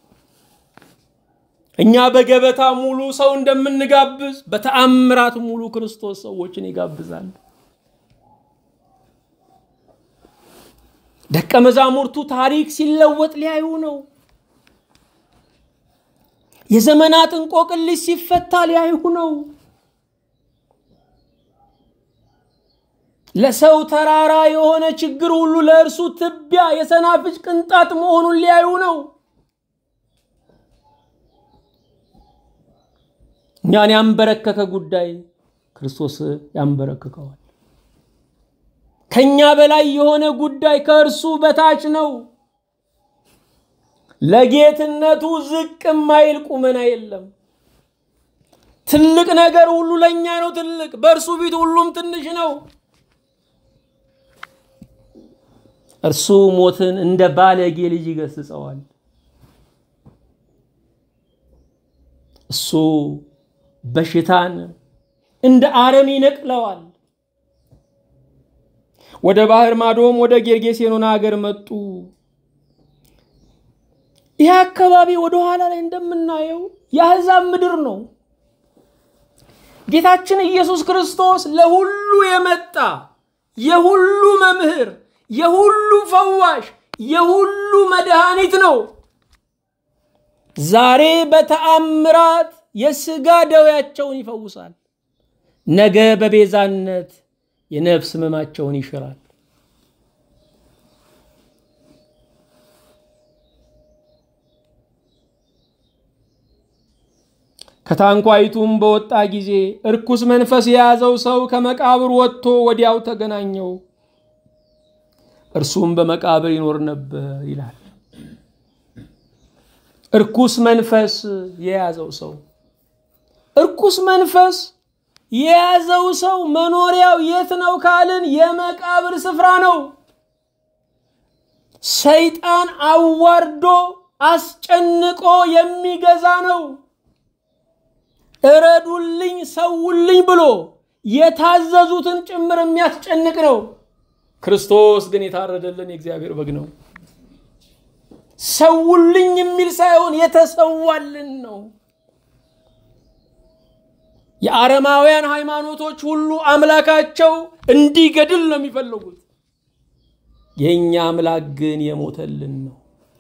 [SPEAKER 1] እኛ በገበታ ሙሉ ሰው እንደምንጋብዝ በተአምራት ሙሉ ክርስቶስ ሰዎችን ይጋብዛል። ደቀ መዛሙርቱ ታሪክ ሲለወጥ ሊያዩ ነው። የዘመናት እንቆቅልሽ ሲፈታ ሊያዩ ነው። ለሰው ተራራ የሆነ ችግር ሁሉ ለእርሱ ትቢያ የሰናፍጭ ቅንጣት መሆኑን ሊያዩ ነው። እኛን ያንበረከከ ጉዳይ ክርስቶስ ያንበረክከዋል። ከኛ በላይ የሆነ ጉዳይ ከእርሱ በታች ነው። ለጌትነቱ ዝቅ የማይል ቁመና የለም። ትልቅ ነገር ሁሉ ለእኛ ነው ትልቅ፣ በእርሱ ፊት ሁሉም ትንሽ ነው። እርሱ ሞትን እንደ ባለጌ ልጅ ይገስጸዋል። እሱ በሽታን እንደ አረም ይነቅለዋል። ወደ ባህር ማዶም ወደ ጌርጌሴኖን ሀገር መጡ። ይህ አካባቢ ወደ ኋላ ላይ እንደምናየው የአሕዛብ ምድር ነው። ጌታችን ኢየሱስ ክርስቶስ ለሁሉ የመጣ የሁሉ መምህር፣ የሁሉ ፈዋሽ፣ የሁሉ መድኃኒት ነው። ዛሬ በተአምራት የሥጋ ደዌያቸውን ይፈውሳል። ነገ በቤዛነት የነፍስ ሕመማቸውን ይሽራል። ከታንኳይቱም በወጣ ጊዜ እርኩስ መንፈስ የያዘው ሰው ከመቃብር ወጥቶ ወዲያው ተገናኘው። እርሱም በመቃብር ይኖር ነበር ይላል። እርኩስ መንፈስ የያዘው ሰው እርኩስ መንፈስ የያዘው ሰው መኖሪያው የት ነው ካልን የመቃብር ስፍራ ነው። ሰይጣን አዋርዶ አስጨንቆ የሚገዛ ነው። እረዱልኝ፣ ሰውልኝ ብሎ የታዘዙትን ጭምር የሚያስጨንቅ ነው። ክርስቶስ ግን የታረደልን የእግዚአብሔር በግ ነው። ሰውልኝ የሚል ሳይሆን የተሰዋልን ነው። የአረማውያን ሃይማኖቶች ሁሉ አምላካቸው እንዲገድል ነው የሚፈልጉት። የእኛ አምላክ ግን የሞተልን ነው።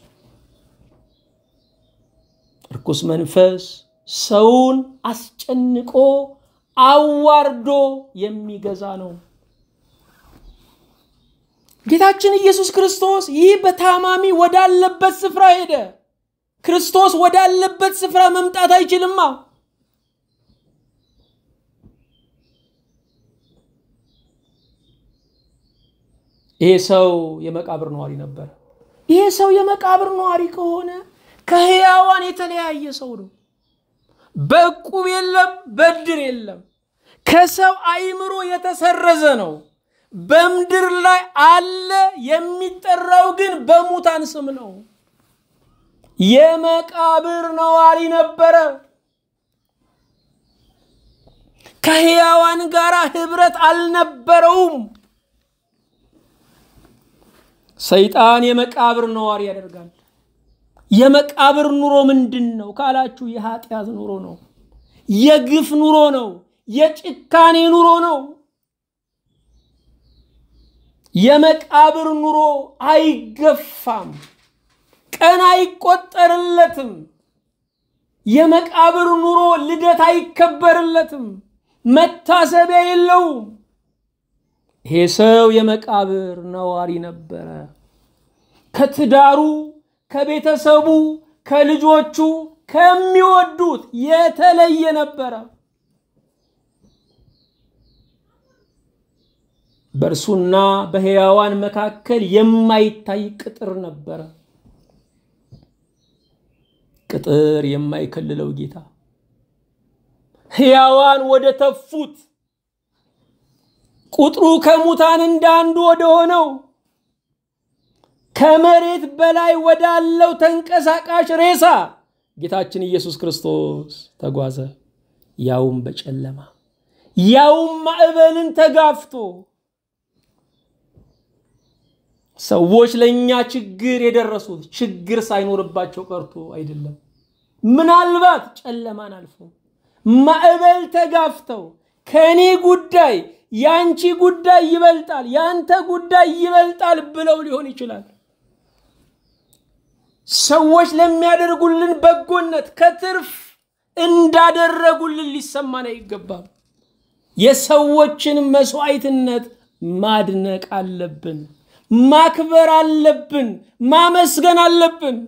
[SPEAKER 1] እርኩስ መንፈስ ሰውን አስጨንቆ አዋርዶ የሚገዛ ነው። ጌታችን ኢየሱስ ክርስቶስ ይህ በታማሚ ወዳለበት ስፍራ ሄደ። ክርስቶስ ወዳለበት ስፍራ መምጣት አይችልማ። ይሄ ሰው የመቃብር ነዋሪ ነበር። ይሄ ሰው የመቃብር ነዋሪ ከሆነ ከሕያዋን የተለያየ ሰው ነው። በዕቁብ የለም፣ በድር የለም። ከሰው አእምሮ የተሰረዘ ነው። በምድር ላይ አለ፣ የሚጠራው ግን በሙታን ስም ነው። የመቃብር ነዋሪ ነበረ። ከሕያዋን ጋር ህብረት አልነበረውም። ሰይጣን የመቃብር ነዋሪ ያደርጋል። የመቃብር ኑሮ ምንድን ነው ካላችሁ፣ የኃጢአት ኑሮ ነው። የግፍ ኑሮ ነው። የጭካኔ ኑሮ ነው። የመቃብር ኑሮ አይገፋም፣ ቀን አይቆጠርለትም። የመቃብር ኑሮ ልደት አይከበርለትም፣ መታሰቢያ የለውም። ይሄ ሰው የመቃብር ነዋሪ ነበረ። ከትዳሩ፣ ከቤተሰቡ፣ ከልጆቹ፣ ከሚወዱት የተለየ ነበረ። በእርሱና በሕያዋን መካከል የማይታይ ቅጥር ነበረ። ቅጥር የማይከልለው ጌታ ሕያዋን ወደ ተፉት ቁጥሩ ከሙታን እንዳንዱ ወደ ሆነው ከመሬት በላይ ወዳለው ተንቀሳቃሽ ሬሳ ጌታችን ኢየሱስ ክርስቶስ ተጓዘ። ያውም በጨለማ ያውም ማዕበልን ተጋፍቶ። ሰዎች ለእኛ ችግር የደረሱት ችግር ሳይኖርባቸው ቀርቶ አይደለም። ምናልባት ጨለማን አልፎ ማዕበል ተጋፍተው ከእኔ ጉዳይ ያንቺ ጉዳይ ይበልጣል፣ ያንተ ጉዳይ ይበልጣል ብለው ሊሆን ይችላል። ሰዎች ለሚያደርጉልን በጎነት ከትርፍ እንዳደረጉልን ሊሰማን አይገባም። የሰዎችን መስዋዕትነት ማድነቅ አለብን፣ ማክበር አለብን፣ ማመስገን አለብን።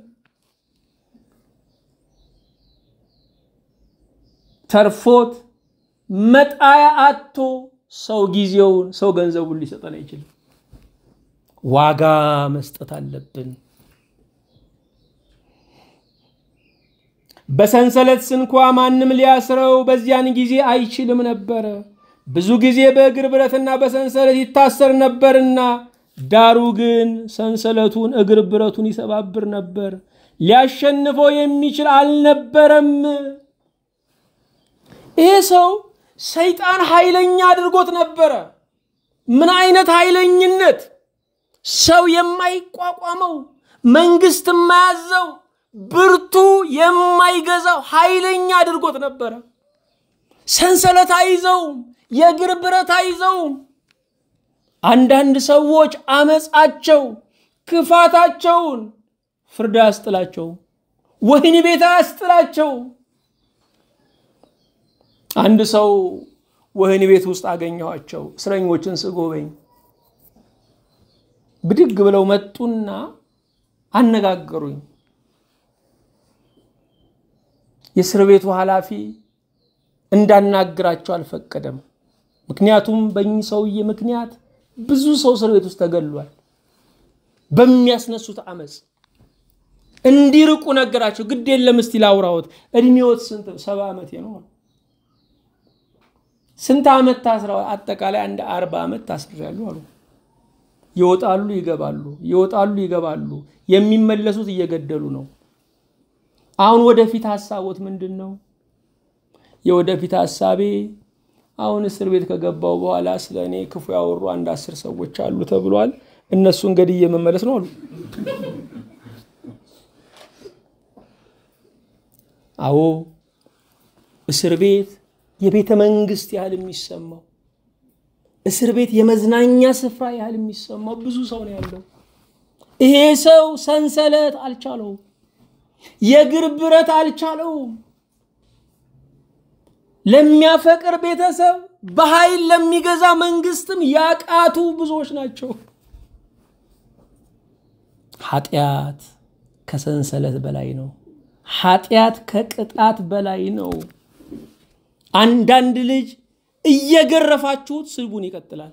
[SPEAKER 1] ተርፎት መጣያ አቶ ሰው ጊዜውን ሰው ገንዘቡን ሊሰጠን አይችልም። ዋጋ መስጠት አለብን። በሰንሰለት ስንኳ ማንም ሊያስረው በዚያን ጊዜ አይችልም ነበረ። ብዙ ጊዜ በእግር ብረትና በሰንሰለት ይታሰር ነበርና፣ ዳሩ ግን ሰንሰለቱን እግር ብረቱን ይሰባብር ነበር፣ ሊያሸንፈው የሚችል አልነበረም። ይሄ ሰው ሰይጣን ኃይለኛ አድርጎት ነበረ። ምን አይነት ኃይለኝነት! ሰው የማይቋቋመው መንግስት የማያዘው ብርቱ የማይገዛው ኃይለኛ አድርጎት ነበረ። ሰንሰለት አይዘውም፣ የእግር ብረት አይዘውም። አንዳንድ ሰዎች አመፃቸው፣ ክፋታቸውን ፍርድ አያስጥላቸው፣ ወህኒ ቤት አያስጥላቸው። አንድ ሰው ወህኒ ቤት ውስጥ አገኘኋቸው። እስረኞችን ስጎበኝ ብድግ ብለው መጡና አነጋገሩኝ። የእስር ቤቱ ኃላፊ እንዳናግራቸው አልፈቀደም። ምክንያቱም በእኚህ ሰውዬ ምክንያት ብዙ ሰው እስር ቤት ውስጥ ተገሏል። በሚያስነሱት አመፅ እንዲርቁ ነገራቸው። ግድ የለም እስቲ ላውራዎት። እድሜዎት ስንት? ሰባ ዓመቴ ነው። ስንት ዓመት ታስረዋል? አጠቃላይ አንድ አርባ ዓመት ታስሬያለሁ አሉ። ይወጣሉ ይገባሉ፣ ይወጣሉ ይገባሉ። የሚመለሱት እየገደሉ ነው። አሁን ወደፊት ሀሳቦት ምንድን ነው? የወደፊት ሀሳቤ አሁን እስር ቤት ከገባው በኋላ ስለ እኔ ክፉ ያወሩ አንድ አስር ሰዎች አሉ ተብሏል። እነሱን ገድዬ መመለስ ነው አሉ። አዎ እስር ቤት የቤተ መንግስት ያህል የሚሰማው እስር ቤት የመዝናኛ ስፍራ ያህል የሚሰማው ብዙ ሰው ነው ያለው። ይሄ ሰው ሰንሰለት አልቻለውም። የእግር ብረት አልቻለውም። ለሚያፈቅር ቤተሰብ በኃይል ለሚገዛ መንግስትም ያቃቱ ብዙዎች ናቸው። ኃጢአት ከሰንሰለት በላይ ነው። ኃጢአት ከቅጣት በላይ ነው። አንዳንድ ልጅ እየገረፋችሁት ስልቡን ይቀጥላል።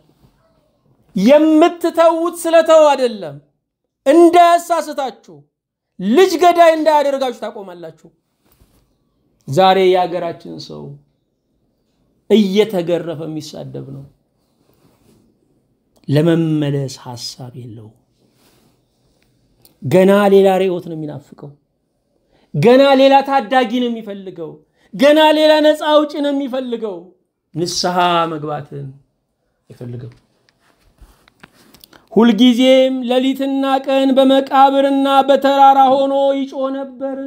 [SPEAKER 1] የምትተዉት ስለተው አይደለም፣ እንዳያሳስታችሁ ልጅ ገዳይ እንዳያደርጋችሁ ታቆማላችሁ። ዛሬ የሀገራችን ሰው እየተገረፈ የሚሳደብ ነው። ለመመለስ ሀሳብ የለው። ገና ሌላ ርዕዮት ነው የሚናፍቀው። ገና ሌላ ታዳጊ ነው የሚፈልገው። ገና ሌላ ነፃ አውጪ ነው የሚፈልገው። ንስሐ መግባትን አይፈልግም። ሁልጊዜም ሌሊትና ቀን በመቃብርና በተራራ ሆኖ ይጮህ ነበር።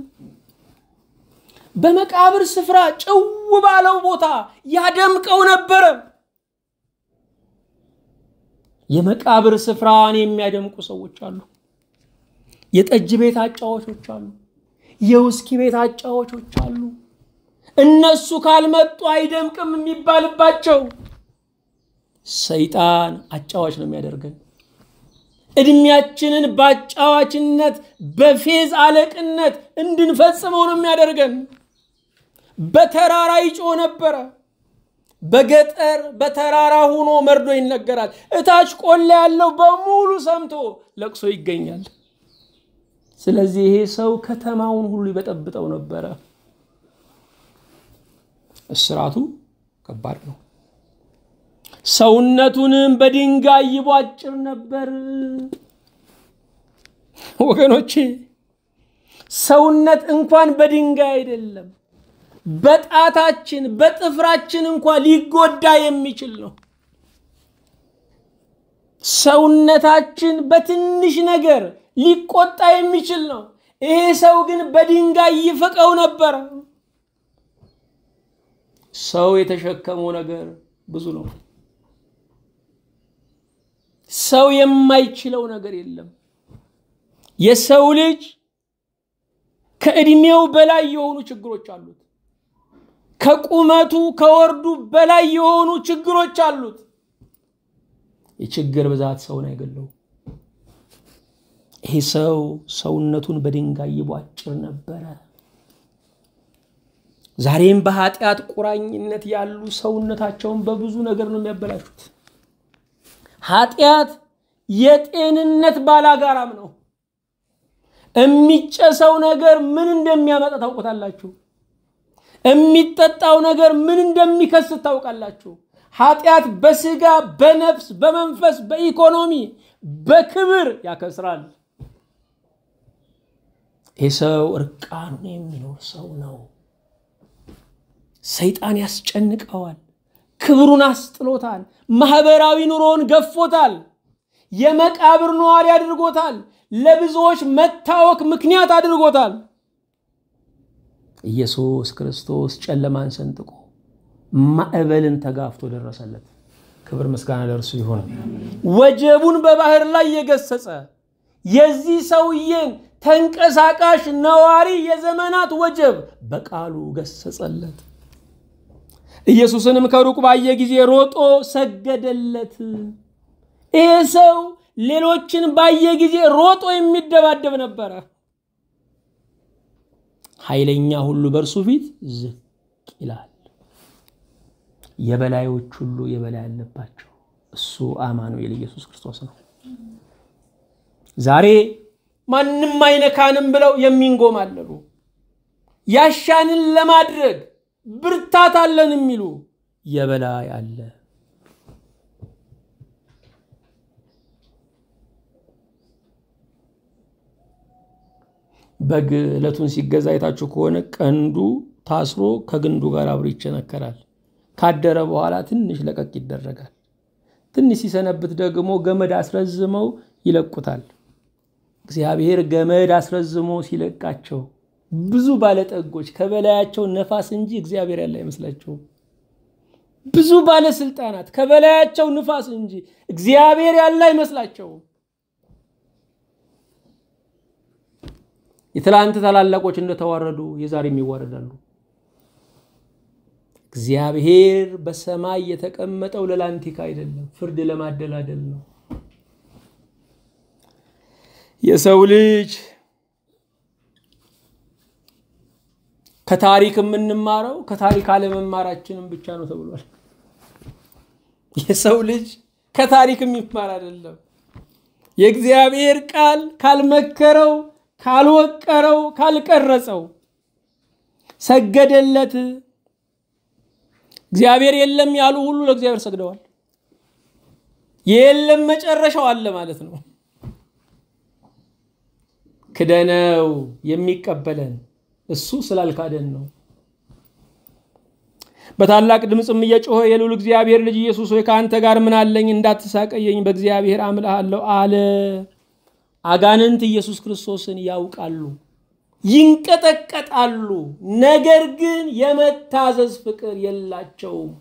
[SPEAKER 1] በመቃብር ስፍራ ጭው ባለው ቦታ ያደምቀው ነበረ። የመቃብር ስፍራን የሚያደምቁ ሰዎች አሉ። የጠጅ ቤት አጫዋቾች አሉ። የውስኪ ቤት አጫዋቾች አሉ። እነሱ ካልመጡ አይደምቅም የሚባልባቸው። ሰይጣን አጫዋች ነው የሚያደርገን። እድሜያችንን በአጫዋችነት በፌዝ አለቅነት እንድንፈጽመው ነው የሚያደርገን። በተራራ ይጮህ ነበረ። በገጠር በተራራ ሆኖ መርዶ ይነገራል። እታች ቆላ ያለው በሙሉ ሰምቶ ለቅሶ ይገኛል። ስለዚህ ይሄ ሰው ከተማውን ሁሉ ይበጠብጠው ነበረ። እስራቱ ከባድ ነው። ሰውነቱንም በድንጋይ ይቧጭር ነበር። ወገኖቼ ሰውነት እንኳን በድንጋይ አይደለም በጣታችን በጥፍራችን እንኳን ሊጎዳ የሚችል ነው። ሰውነታችን በትንሽ ነገር ሊቆጣ የሚችል ነው። ይሄ ሰው ግን በድንጋይ ይፍቀው ነበር። ሰው የተሸከመው ነገር ብዙ ነው። ሰው የማይችለው ነገር የለም። የሰው ልጅ ከዕድሜው በላይ የሆኑ ችግሮች አሉት። ከቁመቱ ከወርዱ በላይ የሆኑ ችግሮች አሉት። የችግር ብዛት ሰውን አይገለው። ይሄ ሰው ሰውነቱን በድንጋይ ይቧጭር ነበረ። ዛሬም በኃጢአት ቁራኝነት ያሉ ሰውነታቸውን በብዙ ነገር ነው የሚያበላሹት። ኃጢአት የጤንነት ባላጋራም ነው። የሚጨሰው ነገር ምን እንደሚያመጣ ታውቁታላችሁ። የሚጠጣው ነገር ምን እንደሚከስት ታውቃላችሁ። ኃጢአት በስጋ በነፍስ በመንፈስ በኢኮኖሚ በክብር ያከስራል። ይህ ሰው እርቃኑን የሚኖር ሰው ነው። ሰይጣን ያስጨንቀዋል። ክብሩን አስጥሎታል። ማህበራዊ ኑሮውን ገፎታል። የመቃብር ነዋሪ አድርጎታል። ለብዙዎች መታወክ ምክንያት አድርጎታል። ኢየሱስ ክርስቶስ ጨለማን ሰንጥቆ ማዕበልን ተጋፍቶ ደረሰለት። ክብር ምስጋና ለእርሱ ይሁን። ወጀቡን በባህር ላይ የገሰጸ የዚህ ሰውዬን ተንቀሳቃሽ ነዋሪ የዘመናት ወጀብ በቃሉ ገሰጸለት። ኢየሱስንም ከሩቅ ባየ ጊዜ ሮጦ ሰገደለት። ይሄ ሰው ሌሎችን ባየ ጊዜ ሮጦ የሚደባደብ ነበረ። ኃይለኛ ሁሉ በእርሱ ፊት ዝቅ ይላል። የበላዮች ሁሉ የበላይ አለባቸው። እሱ አማኑኤል ኢየሱስ ክርስቶስ ነው። ዛሬ ማንም አይነካንም ብለው የሚንጎማለሉ ያሻንን ለማድረግ ብርታት አለን የሚሉ የበላይ አለ። በግ ዕለቱን ሲገዛ አይታችሁ ከሆነ ቀንዱ ታስሮ ከግንዱ ጋር አብሮ ይቸነከራል። ካደረ በኋላ ትንሽ ለቀቅ ይደረጋል። ትንሽ ሲሰነብት ደግሞ ገመድ አስረዝመው ይለቁታል። እግዚአብሔር ገመድ አስረዝሞ ሲለቃቸው ብዙ ባለጠጎች ከበላያቸው ነፋስ እንጂ እግዚአብሔር ያለ አይመስላቸውም። ብዙ ባለስልጣናት ከበላያቸው ንፋስ እንጂ እግዚአብሔር ያለ አይመስላቸውም። የትላንት ታላላቆች እንደተዋረዱ የዛሬም ይዋረዳሉ። እግዚአብሔር በሰማይ የተቀመጠው ለላንቲካ አይደለም፣ ፍርድ ለማደላደል ነው። የሰው ልጅ ከታሪክ የምንማረው ከታሪክ አለመማራችንም ብቻ ነው ተብሏል። የሰው ልጅ ከታሪክ የሚማር አይደለም። የእግዚአብሔር ቃል ካልመከረው፣ ካልወቀረው፣ ካልቀረጸው ሰገደለት። እግዚአብሔር የለም ያሉ ሁሉ ለእግዚአብሔር ሰግደዋል። የለም መጨረሻው አለ ማለት ነው። ክደነው የሚቀበለን እሱ ስላልካደን ነው። በታላቅ ድምፅም እየጮኸ የልዑል እግዚአብሔር ልጅ ኢየሱስ ሆይ ከአንተ ጋር ምን አለኝ? እንዳትሳቀየኝ በእግዚአብሔር አምልሃለሁ አለ። አጋንንት ኢየሱስ ክርስቶስን ያውቃሉ፣ ይንቀጠቀጣሉ። ነገር ግን የመታዘዝ ፍቅር የላቸውም።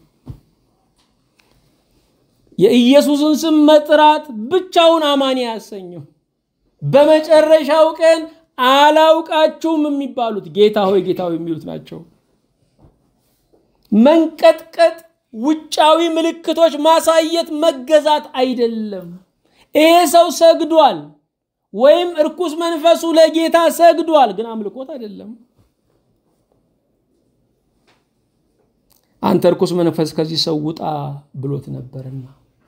[SPEAKER 1] የኢየሱስን ስም መጥራት ብቻውን አማኒ አያሰኘው። በመጨረሻው ቀን አላውቃችሁም የሚባሉት ጌታ ሆይ ጌታ ሆይ የሚሉት ናቸው። መንቀጥቀጥ፣ ውጫዊ ምልክቶች ማሳየት መገዛት አይደለም። ይሄ ሰው ሰግዷል ወይም እርኩስ መንፈሱ ለጌታ ሰግዷል፣ ግን አምልኮት አይደለም። አንተ እርኩስ መንፈስ ከዚህ ሰው ውጣ ብሎት ነበርና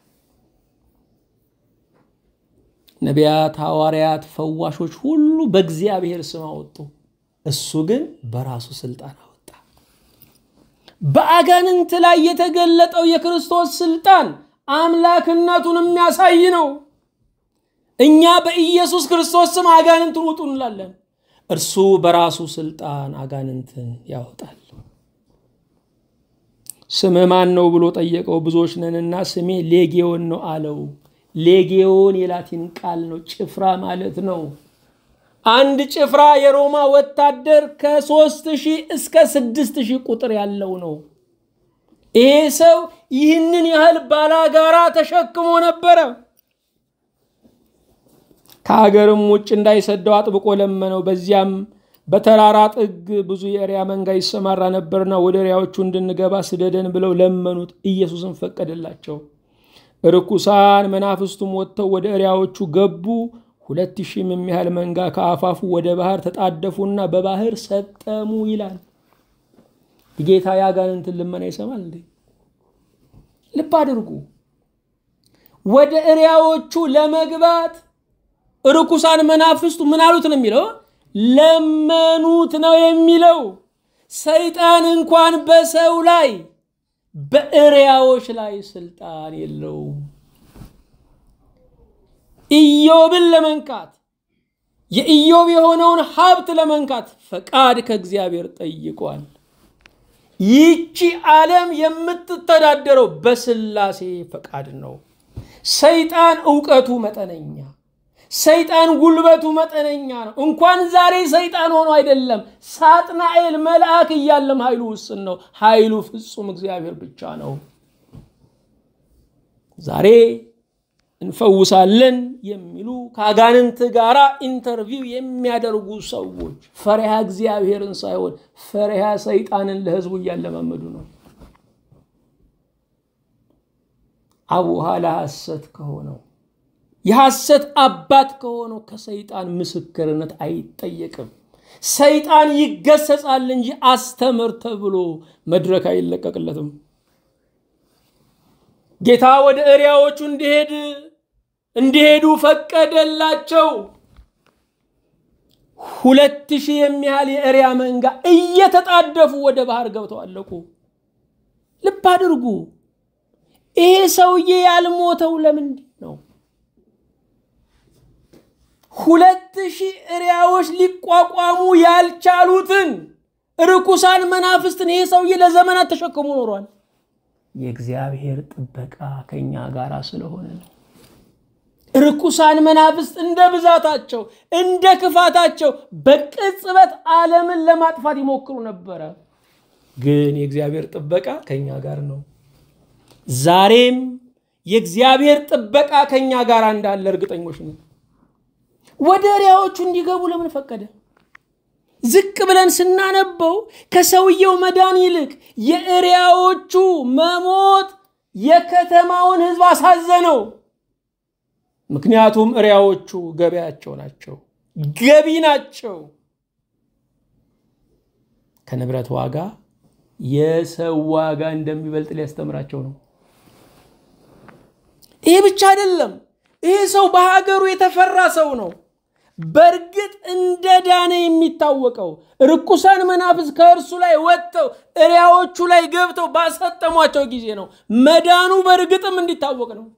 [SPEAKER 1] ነቢያት፣ ሐዋርያት፣ ፈዋሾች ሁሉ በእግዚአብሔር ስም አወጡ። እሱ ግን በራሱ ስልጣን አወጣ። በአጋንንት ላይ የተገለጠው የክርስቶስ ስልጣን አምላክነቱን የሚያሳይ ነው። እኛ በኢየሱስ ክርስቶስ ስም አጋንንትን ውጡ እንላለን። እርሱ በራሱ ስልጣን አጋንንትን ያወጣል። ስምህ ማን ነው ብሎ ጠየቀው። ብዙዎች ነንና ስሜ ሌጌዮን ነው አለው። ሌጌዮን የላቲን ቃል ነው፣ ጭፍራ ማለት ነው። አንድ ጭፍራ የሮማ ወታደር ከሦስት ሺህ እስከ ስድስት ሺህ ቁጥር ያለው ነው። ይሄ ሰው ይህንን ያህል ባላጋራ ተሸክሞ ነበረ። ከሀገርም ውጭ እንዳይሰደው አጥብቆ ለመነው። በዚያም በተራራ ጥግ ብዙ የእሪያ መንጋ ይሰማራ ነበርና ወደ እሪያዎቹ እንድንገባ ስደደን ብለው ለመኑት። ኢየሱስን ፈቀደላቸው። ርኩሳን መናፍስቱም ወጥተው ወደ እሪያዎቹ ገቡ። ሁለት ሺህም የሚያህል መንጋ ከአፋፉ ወደ ባህር ተጣደፉና በባህር ሰጠሙ ይላል። ጌታ የአጋንንትን ልመና ይሰማል እንዴ? ልብ አድርጉ። ወደ እሪያዎቹ ለመግባት ርኩሳን መናፍስቱ ምን አሉት ነው የሚለው? ለመኑት ነው የሚለው። ሰይጣን እንኳን በሰው ላይ በእሪያዎች ላይ ስልጣን የለውም። ኢዮብን ለመንካት የኢዮብ የሆነውን ሀብት ለመንካት ፈቃድ ከእግዚአብሔር ጠይቋል። ይቺ ዓለም የምትተዳደረው በስላሴ ፈቃድ ነው። ሰይጣን እውቀቱ መጠነኛ፣ ሰይጣን ጉልበቱ መጠነኛ ነው። እንኳን ዛሬ ሰይጣን ሆኖ አይደለም ሳጥናኤል መልአክ እያለም ኃይሉ ውስን ነው። ኃይሉ ፍጹም እግዚአብሔር ብቻ ነው። ዛሬ እንፈውሳለን የሚሉ ከአጋንንት ጋር ኢንተርቪው የሚያደርጉ ሰዎች ፈሪሃ እግዚአብሔርን ሳይሆን ፈሪሃ ሰይጣንን ለሕዝቡ እያለማመዱ ነው። አቡሃ ለሐሰት ከሆነው የሐሰት አባት ከሆነው ከሰይጣን ምስክርነት አይጠየቅም። ሰይጣን ይገሰጻል እንጂ አስተምር ተብሎ መድረክ አይለቀቅለትም። ጌታ ወደ እሪያዎቹ እንዲሄድ እንዲሄዱ ፈቀደላቸው። ሁለት ሺህ የሚያህል የእሪያ መንጋ እየተጣደፉ ወደ ባህር ገብተው አለቁ። ልብ አድርጉ። ይሄ ሰውዬ ያልሞተው ለምንድን ነው? ሁለት ሺህ እሪያዎች ሊቋቋሙ ያልቻሉትን ርኩሳን መናፍስትን ይሄ ሰውዬ ለዘመናት ተሸክሞ ኖሯል። የእግዚአብሔር ጥበቃ ከኛ ጋር ስለሆነ ነው። ርኩሳን መናፍስት እንደ ብዛታቸው እንደ ክፋታቸው በቅጽበት ዓለምን ለማጥፋት ይሞክሩ ነበረ። ግን የእግዚአብሔር ጥበቃ ከኛ ጋር ነው። ዛሬም የእግዚአብሔር ጥበቃ ከኛ ጋር እንዳለ እርግጠኞች ነው። ወደ እሪያዎቹ እንዲገቡ ለምን ፈቀደ? ዝቅ ብለን ስናነበው ከሰውየው መዳን ይልቅ የእሪያዎቹ መሞት የከተማውን ሕዝብ አሳዘነው። ምክንያቱም እሪያዎቹ ገበያቸው ናቸው፣ ገቢ ናቸው። ከንብረት ዋጋ የሰው ዋጋ እንደሚበልጥ ሊያስተምራቸው ነው። ይሄ ብቻ አይደለም። ይሄ ሰው በሀገሩ የተፈራ ሰው ነው። በእርግጥ እንደ ዳነ የሚታወቀው ርኩሳን መናፍስ ከእርሱ ላይ ወጥተው እሪያዎቹ ላይ ገብተው ባሰጠሟቸው ጊዜ ነው። መዳኑ በእርግጥም እንዲታወቅ ነው።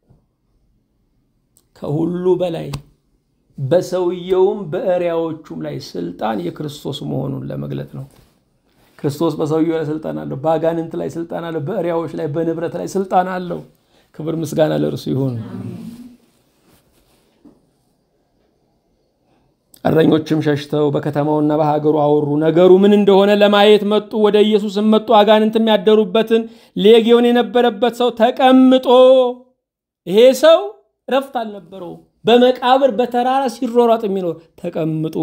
[SPEAKER 1] ከሁሉ በላይ በሰውየውም በእሪያዎቹም ላይ ስልጣን የክርስቶስ መሆኑን ለመግለጥ ነው። ክርስቶስ በሰውየው ላይ ስልጣን አለው። በአጋንንት ላይ ስልጣን አለው። በእሪያዎች ላይ፣ በንብረት ላይ ስልጣን አለው። ክብር ምስጋና ለእርሱ ይሁን። እረኞችም ሸሽተው በከተማውና በሀገሩ አወሩ። ነገሩ ምን እንደሆነ ለማየት መጡ። ወደ ኢየሱስም መጡ። አጋንንትም ያደሩበትን ሌጌዮን የነበረበት ሰው ተቀምጦ ይሄ ሰው እረፍት አልነበረው። በመቃብር በተራራ ሲሯሯጥ የሚኖር ተቀምጦ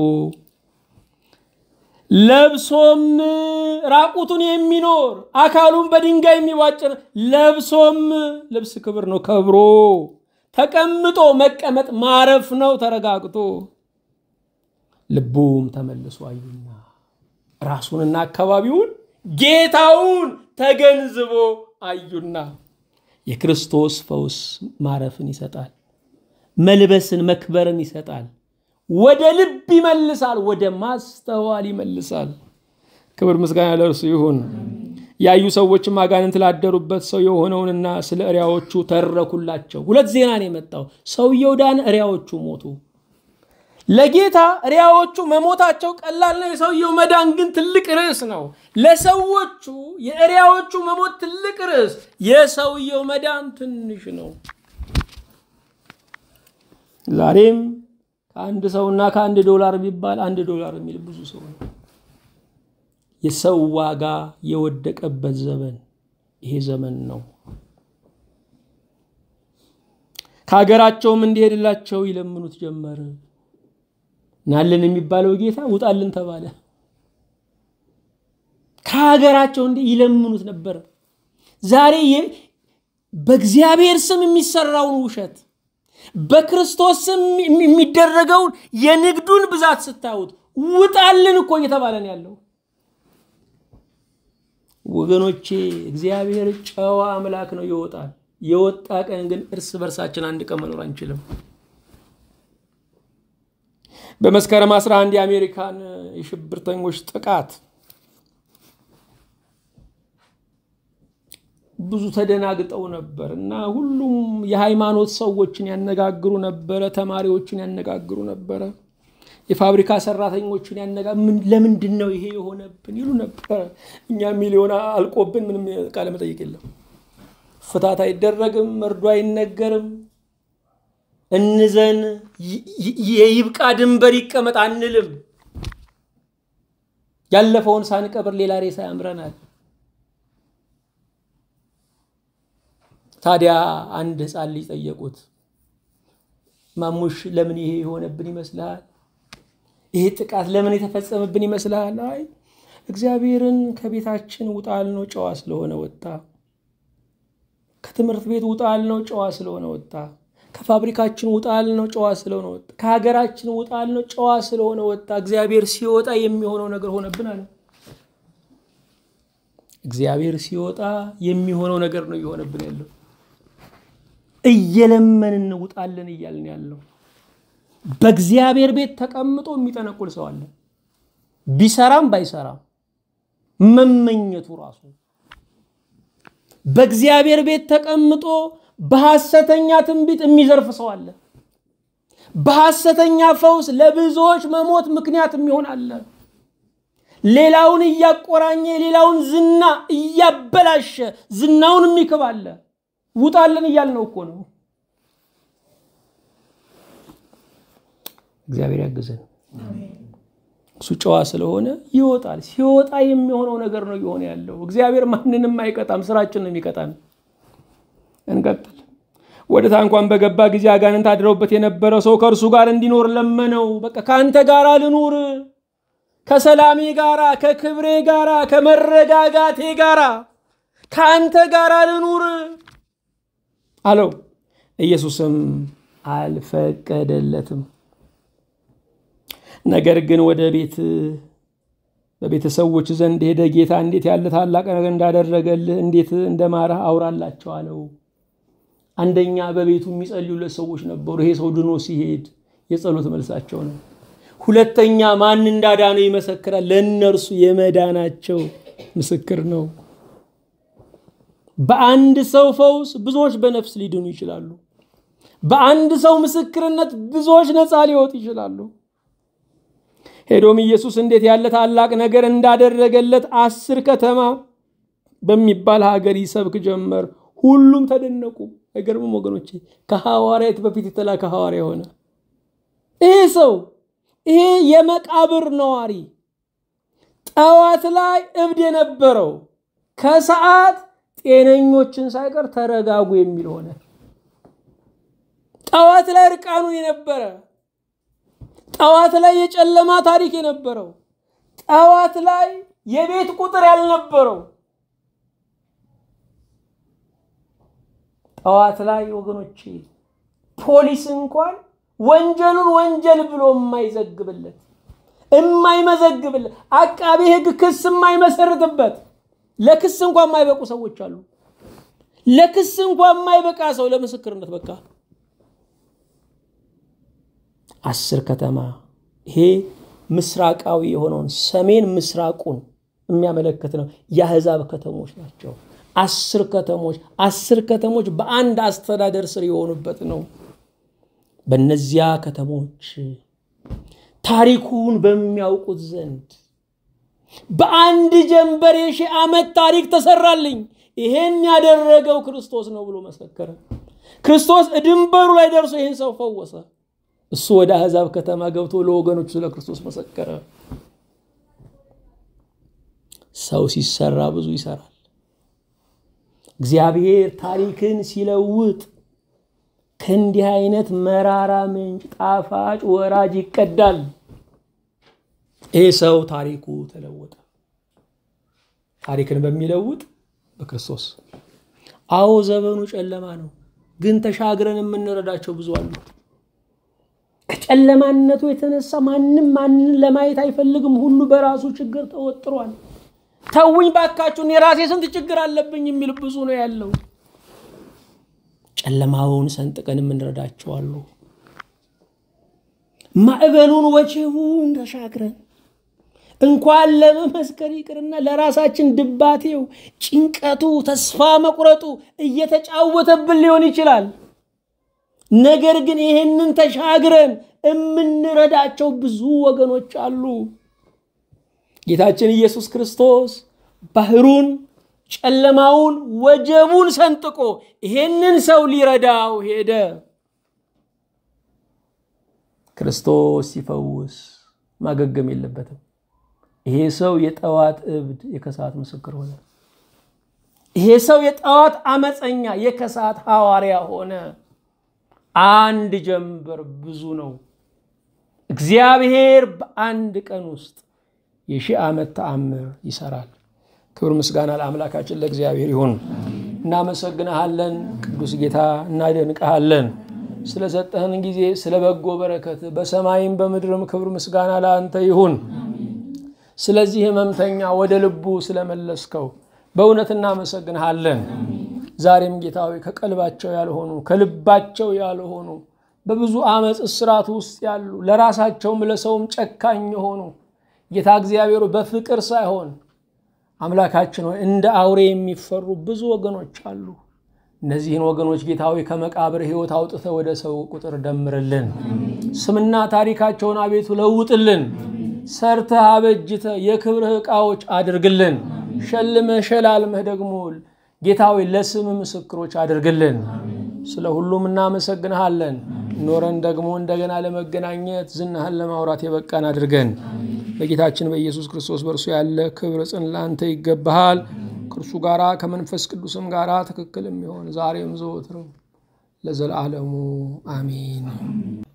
[SPEAKER 1] ለብሶም ራቁቱን የሚኖር አካሉን በድንጋይ የሚቧጭር ለብሶም ልብስ ክብር ነው ከብሮ ተቀምጦ መቀመጥ ማረፍ ነው ተረጋግቶ ልቡም ተመልሶ አዩና ራሱንና አካባቢውን ጌታውን ተገንዝቦ አዩና የክርስቶስ ፈውስ ማረፍን ይሰጣል። መልበስን መክበርን ይሰጣል። ወደ ልብ ይመልሳል። ወደ ማስተዋል ይመልሳል። ክብር ምስጋና ለእርሱ ይሁን። ያዩ ሰዎችም አጋንንት ላደሩበት ሰው የሆነውንና ስለ እሪያዎቹ ተረኩላቸው። ሁለት ዜና ነው የመጣው። ሰውየው ዳነ፣ እሪያዎቹ ሞቱ። ለጌታ እሪያዎቹ መሞታቸው ቀላል ነው። የሰውየው መዳን ግን ትልቅ ርዕስ ነው። ለሰዎቹ የእሪያዎቹ መሞት ትልቅ ርዕስ፣ የሰውየው መዳን ትንሽ ነው። ዛሬም ከአንድ ሰውና ከአንድ ዶላር ቢባል አንድ ዶላር የሚል ብዙ ሰው ነው። የሰው ዋጋ የወደቀበት ዘመን ይሄ ዘመን ነው። ከሀገራቸውም እንዲሄድላቸው ይለምኑት ጀመር። ናልን የሚባለው ጌታ ውጣልን ተባለ። ከሀገራቸው እንዲ ይለምኑት ነበር። ዛሬ በእግዚአብሔር ስም የሚሰራውን ውሸት በክርስቶስ ስም የሚደረገውን የንግዱን ብዛት ስታዩት ውጣልን እኮ እየተባለን ያለው ወገኖቼ፣ እግዚአብሔር ጨዋ አምላክ ነው፣ ይወጣል። የወጣ ቀን ግን እርስ በርሳችን አንድ ቀን መኖር አንችልም። በመስከረም 11 የአሜሪካን የሽብርተኞች ጥቃት ብዙ ተደናግጠው ነበር እና ሁሉም የሃይማኖት ሰዎችን ያነጋግሩ ነበረ፣ ተማሪዎችን ያነጋግሩ ነበረ፣ የፋብሪካ ሰራተኞችን ያነጋ ለምንድን ነው ይሄ የሆነብን ይሉ ነበረ። እኛ ሚሊዮን አልቆብን ምንም ቃለ መጠይቅ የለም፣ ፍታት አይደረግም፣ መርዶ አይነገርም፣ እንዘን የይብቃ ድንበር ይቀመጥ አንልም። ያለፈውን ሳንቀብር ሌላ ሬሳ ያምረናል። ታዲያ አንድ ህፃን ልጅ ጠየቁት፣ ማሙሽ ለምን ይሄ የሆነብን ይመስልሃል? ይሄ ጥቃት ለምን የተፈጸመብን ይመስልሃል? አይ እግዚአብሔርን ከቤታችን ውጣል ነው ጨዋ ስለሆነ ወጣ። ከትምህርት ቤት ውጣል ነው ጨዋ ስለሆነ ወጣ። ከፋብሪካችን ውጣል ነው ጨዋ ስለሆነ ወጣ። ከሀገራችን ውጣል ነው ጨዋ ስለሆነ ወጣ። እግዚአብሔር ሲወጣ የሚሆነው ነገር ሆነብን አለ። እግዚአብሔር ሲወጣ የሚሆነው ነገር ነው እየሆነብን ያለው። እየለመንን እንውጣለን እያልን ያለው በእግዚአብሔር ቤት ተቀምጦ የሚጠነቁል ሰው አለ። ቢሰራም ባይሰራም መመኘቱ ራሱ በእግዚአብሔር ቤት ተቀምጦ በሐሰተኛ ትንቢት የሚዘርፍ ሰው አለ። በሐሰተኛ ፈውስ ለብዙዎች መሞት ምክንያት የሚሆን አለ። ሌላውን እያቆራኘ ሌላውን ዝና እያበላሸ ዝናውን የሚክብ አለ። ውጣለን እያልነው እኮ ነው። እግዚአብሔር ያግዘን። እሱ ጨዋ ስለሆነ ይወጣል። ሲወጣ የሚሆነው ነገር ነው እየሆነ ያለው። እግዚአብሔር ማንንም አይቀጣም፣ ስራችን ነው የሚቀጣን። እንቀጥል። ወደ ታንኳን በገባ ጊዜ አጋንንት አድረውበት የነበረ ሰው ከእርሱ ጋር እንዲኖር ለመነው። በቃ ከአንተ ጋር ልኑር፣ ከሰላሜ ጋራ፣ ከክብሬ ጋራ፣ ከመረጋጋቴ ጋራ ከአንተ ጋር ልኑር አለው። ኢየሱስም አልፈቀደለትም። ነገር ግን ወደ ቤት በቤተሰቦች ዘንድ ሄደ ጌታ እንዴት ያለ ታላቅ ነገር እንዳደረገልህ እንዴት እንደማረህ አውራላቸው አለው። አንደኛ በቤቱ የሚጸልዩለት ሰዎች ነበሩ። ይሄ ሰው ድኖ ሲሄድ የጸሎት መልሳቸው ነው። ሁለተኛ ማን እንዳዳነው ይመሰክራል። ለእነርሱ የመዳናቸው ምስክር ነው። በአንድ ሰው ፈውስ ብዙዎች በነፍስ ሊድኑ ይችላሉ። በአንድ ሰው ምስክርነት ብዙዎች ነፃ ሊወጡ ይችላሉ። ሄዶም ኢየሱስ እንዴት ያለ ታላቅ ነገር እንዳደረገለት አስር ከተማ በሚባል ሀገር ይሰብክ ጀመር። ሁሉም ተደነቁ። አይገርምም ወገኖቼ? ከሐዋርያት በፊት የተላከ ሐዋርያ ሆነ። ይሄ ሰው ይሄ የመቃብር ነዋሪ ጠዋት ላይ እብድ የነበረው ከሰዓት ጤነኞችን ሳይቀር ተረጋጉ የሚል ሆነ። ጠዋት ላይ እርቃኑን የነበረ ጠዋት ላይ የጨለማ ታሪክ የነበረው ጠዋት ላይ የቤት ቁጥር ያልነበረው ጠዋት ላይ ወገኖቼ ፖሊስ እንኳን ወንጀሉን ወንጀል ብሎ የማይዘግብለት የማይመዘግብለት አቃቤ ሕግ ክስ የማይመሰርትበት ለክስ እንኳን የማይበቁ ሰዎች አሉ። ለክስ እንኳን የማይበቃ ሰው ለምስክርነት በቃ አስር ከተማ ይሄ ምስራቃዊ የሆነውን ሰሜን ምስራቁን የሚያመለክት ነው። የአሕዛብ ከተሞች ናቸው። አስር ከተሞች አስር ከተሞች በአንድ አስተዳደር ስር የሆኑበት ነው። በእነዚያ ከተሞች ታሪኩን በሚያውቁት ዘንድ በአንድ ጀንበር የሺህ ዓመት ታሪክ ተሰራልኝ፣ ይሄን ያደረገው ክርስቶስ ነው ብሎ መሰከረ። ክርስቶስ ድንበሩ ላይ ደርሶ ይህን ሰው ፈወሰ። እሱ ወደ አሕዛብ ከተማ ገብቶ ለወገኖቹ ስለ ክርስቶስ መሰከረ። ሰው ሲሰራ ብዙ ይሰራል። እግዚአብሔር ታሪክን ሲለውጥ ከእንዲህ አይነት መራራ ምንጭ ጣፋጭ ወራጅ ይቀዳል። ይህ ሰው ታሪኩ ተለወጠ። ታሪክን በሚለውጥ በክርስቶስ አዎ ዘመኑ ጨለማ ነው፣ ግን ተሻግረን የምንረዳቸው ብዙ አሉ። ከጨለማነቱ የተነሳ ማንም ማንን ለማየት አይፈልግም። ሁሉ በራሱ ችግር ተወጥሯል። ተውኝ ባካችሁን፣ የራሴ ስንት ችግር አለብኝ የሚል ብዙ ነው ያለው። ጨለማውን ሰንጥቀን የምንረዳቸው አሉ። ማዕበሉን ወጀቡን ተሻግረን እንኳን ለመመስከር ይቅርና ለራሳችን ድባቴው፣ ጭንቀቱ፣ ተስፋ መቁረጡ እየተጫወተብን ሊሆን ይችላል። ነገር ግን ይህንን ተሻግረን የምንረዳቸው ብዙ ወገኖች አሉ። ጌታችን ኢየሱስ ክርስቶስ ባህሩን፣ ጨለማውን፣ ወጀቡን ሰንጥቆ ይሄንን ሰው ሊረዳው ሄደ። ክርስቶስ ሲፈውስ ማገገም የለበትም። ይሄ ሰው የጠዋት እብድ የከሰዓት ምስክር ሆነ። ይሄ ሰው የጠዋት አመፀኛ የከሰዓት ሐዋርያ ሆነ። አንድ ጀንበር ብዙ ነው። እግዚአብሔር በአንድ ቀን ውስጥ የሺህ ዓመት ተአምር ይሰራል። ክብር ምስጋና ለአምላካችን ለእግዚአብሔር ይሁን። እናመሰግንሃለን ቅዱስ ጌታ፣ እናደንቀሃለን ስለሰጠህን ጊዜ ስለ በጎ በረከት በሰማይም በምድርም ክብር ምስጋና ለአንተ ይሁን። ስለዚህ ህመምተኛ ወደ ልቡ ስለመለስከው በእውነት እናመሰግንሃለን። ዛሬም ጌታዊ ከቀልባቸው ያልሆኑ ከልባቸው ያልሆኑ በብዙ ዓመፅ እስራት ውስጥ ያሉ ለራሳቸውም ለሰውም ጨካኝ የሆኑ ጌታ እግዚአብሔሩ በፍቅር ሳይሆን አምላካችን ሆይ እንደ አውሬ የሚፈሩ ብዙ ወገኖች አሉ። እነዚህን ወገኖች ጌታዊ ከመቃብር ሕይወት አውጥተ ወደ ሰው ቁጥር ደምርልን። ስምና ታሪካቸውን አቤቱ ለውጥልን። ሰርተህ አበጅተ የክብርህ ዕቃዎች አድርግልን። ሸልመህ ሸላልመህ ደግሞ ጌታዊ ለስም ምስክሮች አድርግልን። ስለ ሁሉም እናመሰግንሃለን። ኖረን ደግሞ እንደገና ለመገናኘት ዝናህን ለማውራት የበቃን አድርገን በጌታችን በኢየሱስ ክርስቶስ በእርሱ ያለ ክብር ጽን ለአንተ ይገባሃል። ከእርሱ ጋራ ከመንፈስ ቅዱስም ጋራ ትክክል የሚሆን ዛሬም ዘወትርም ለዘላለሙ አሜን።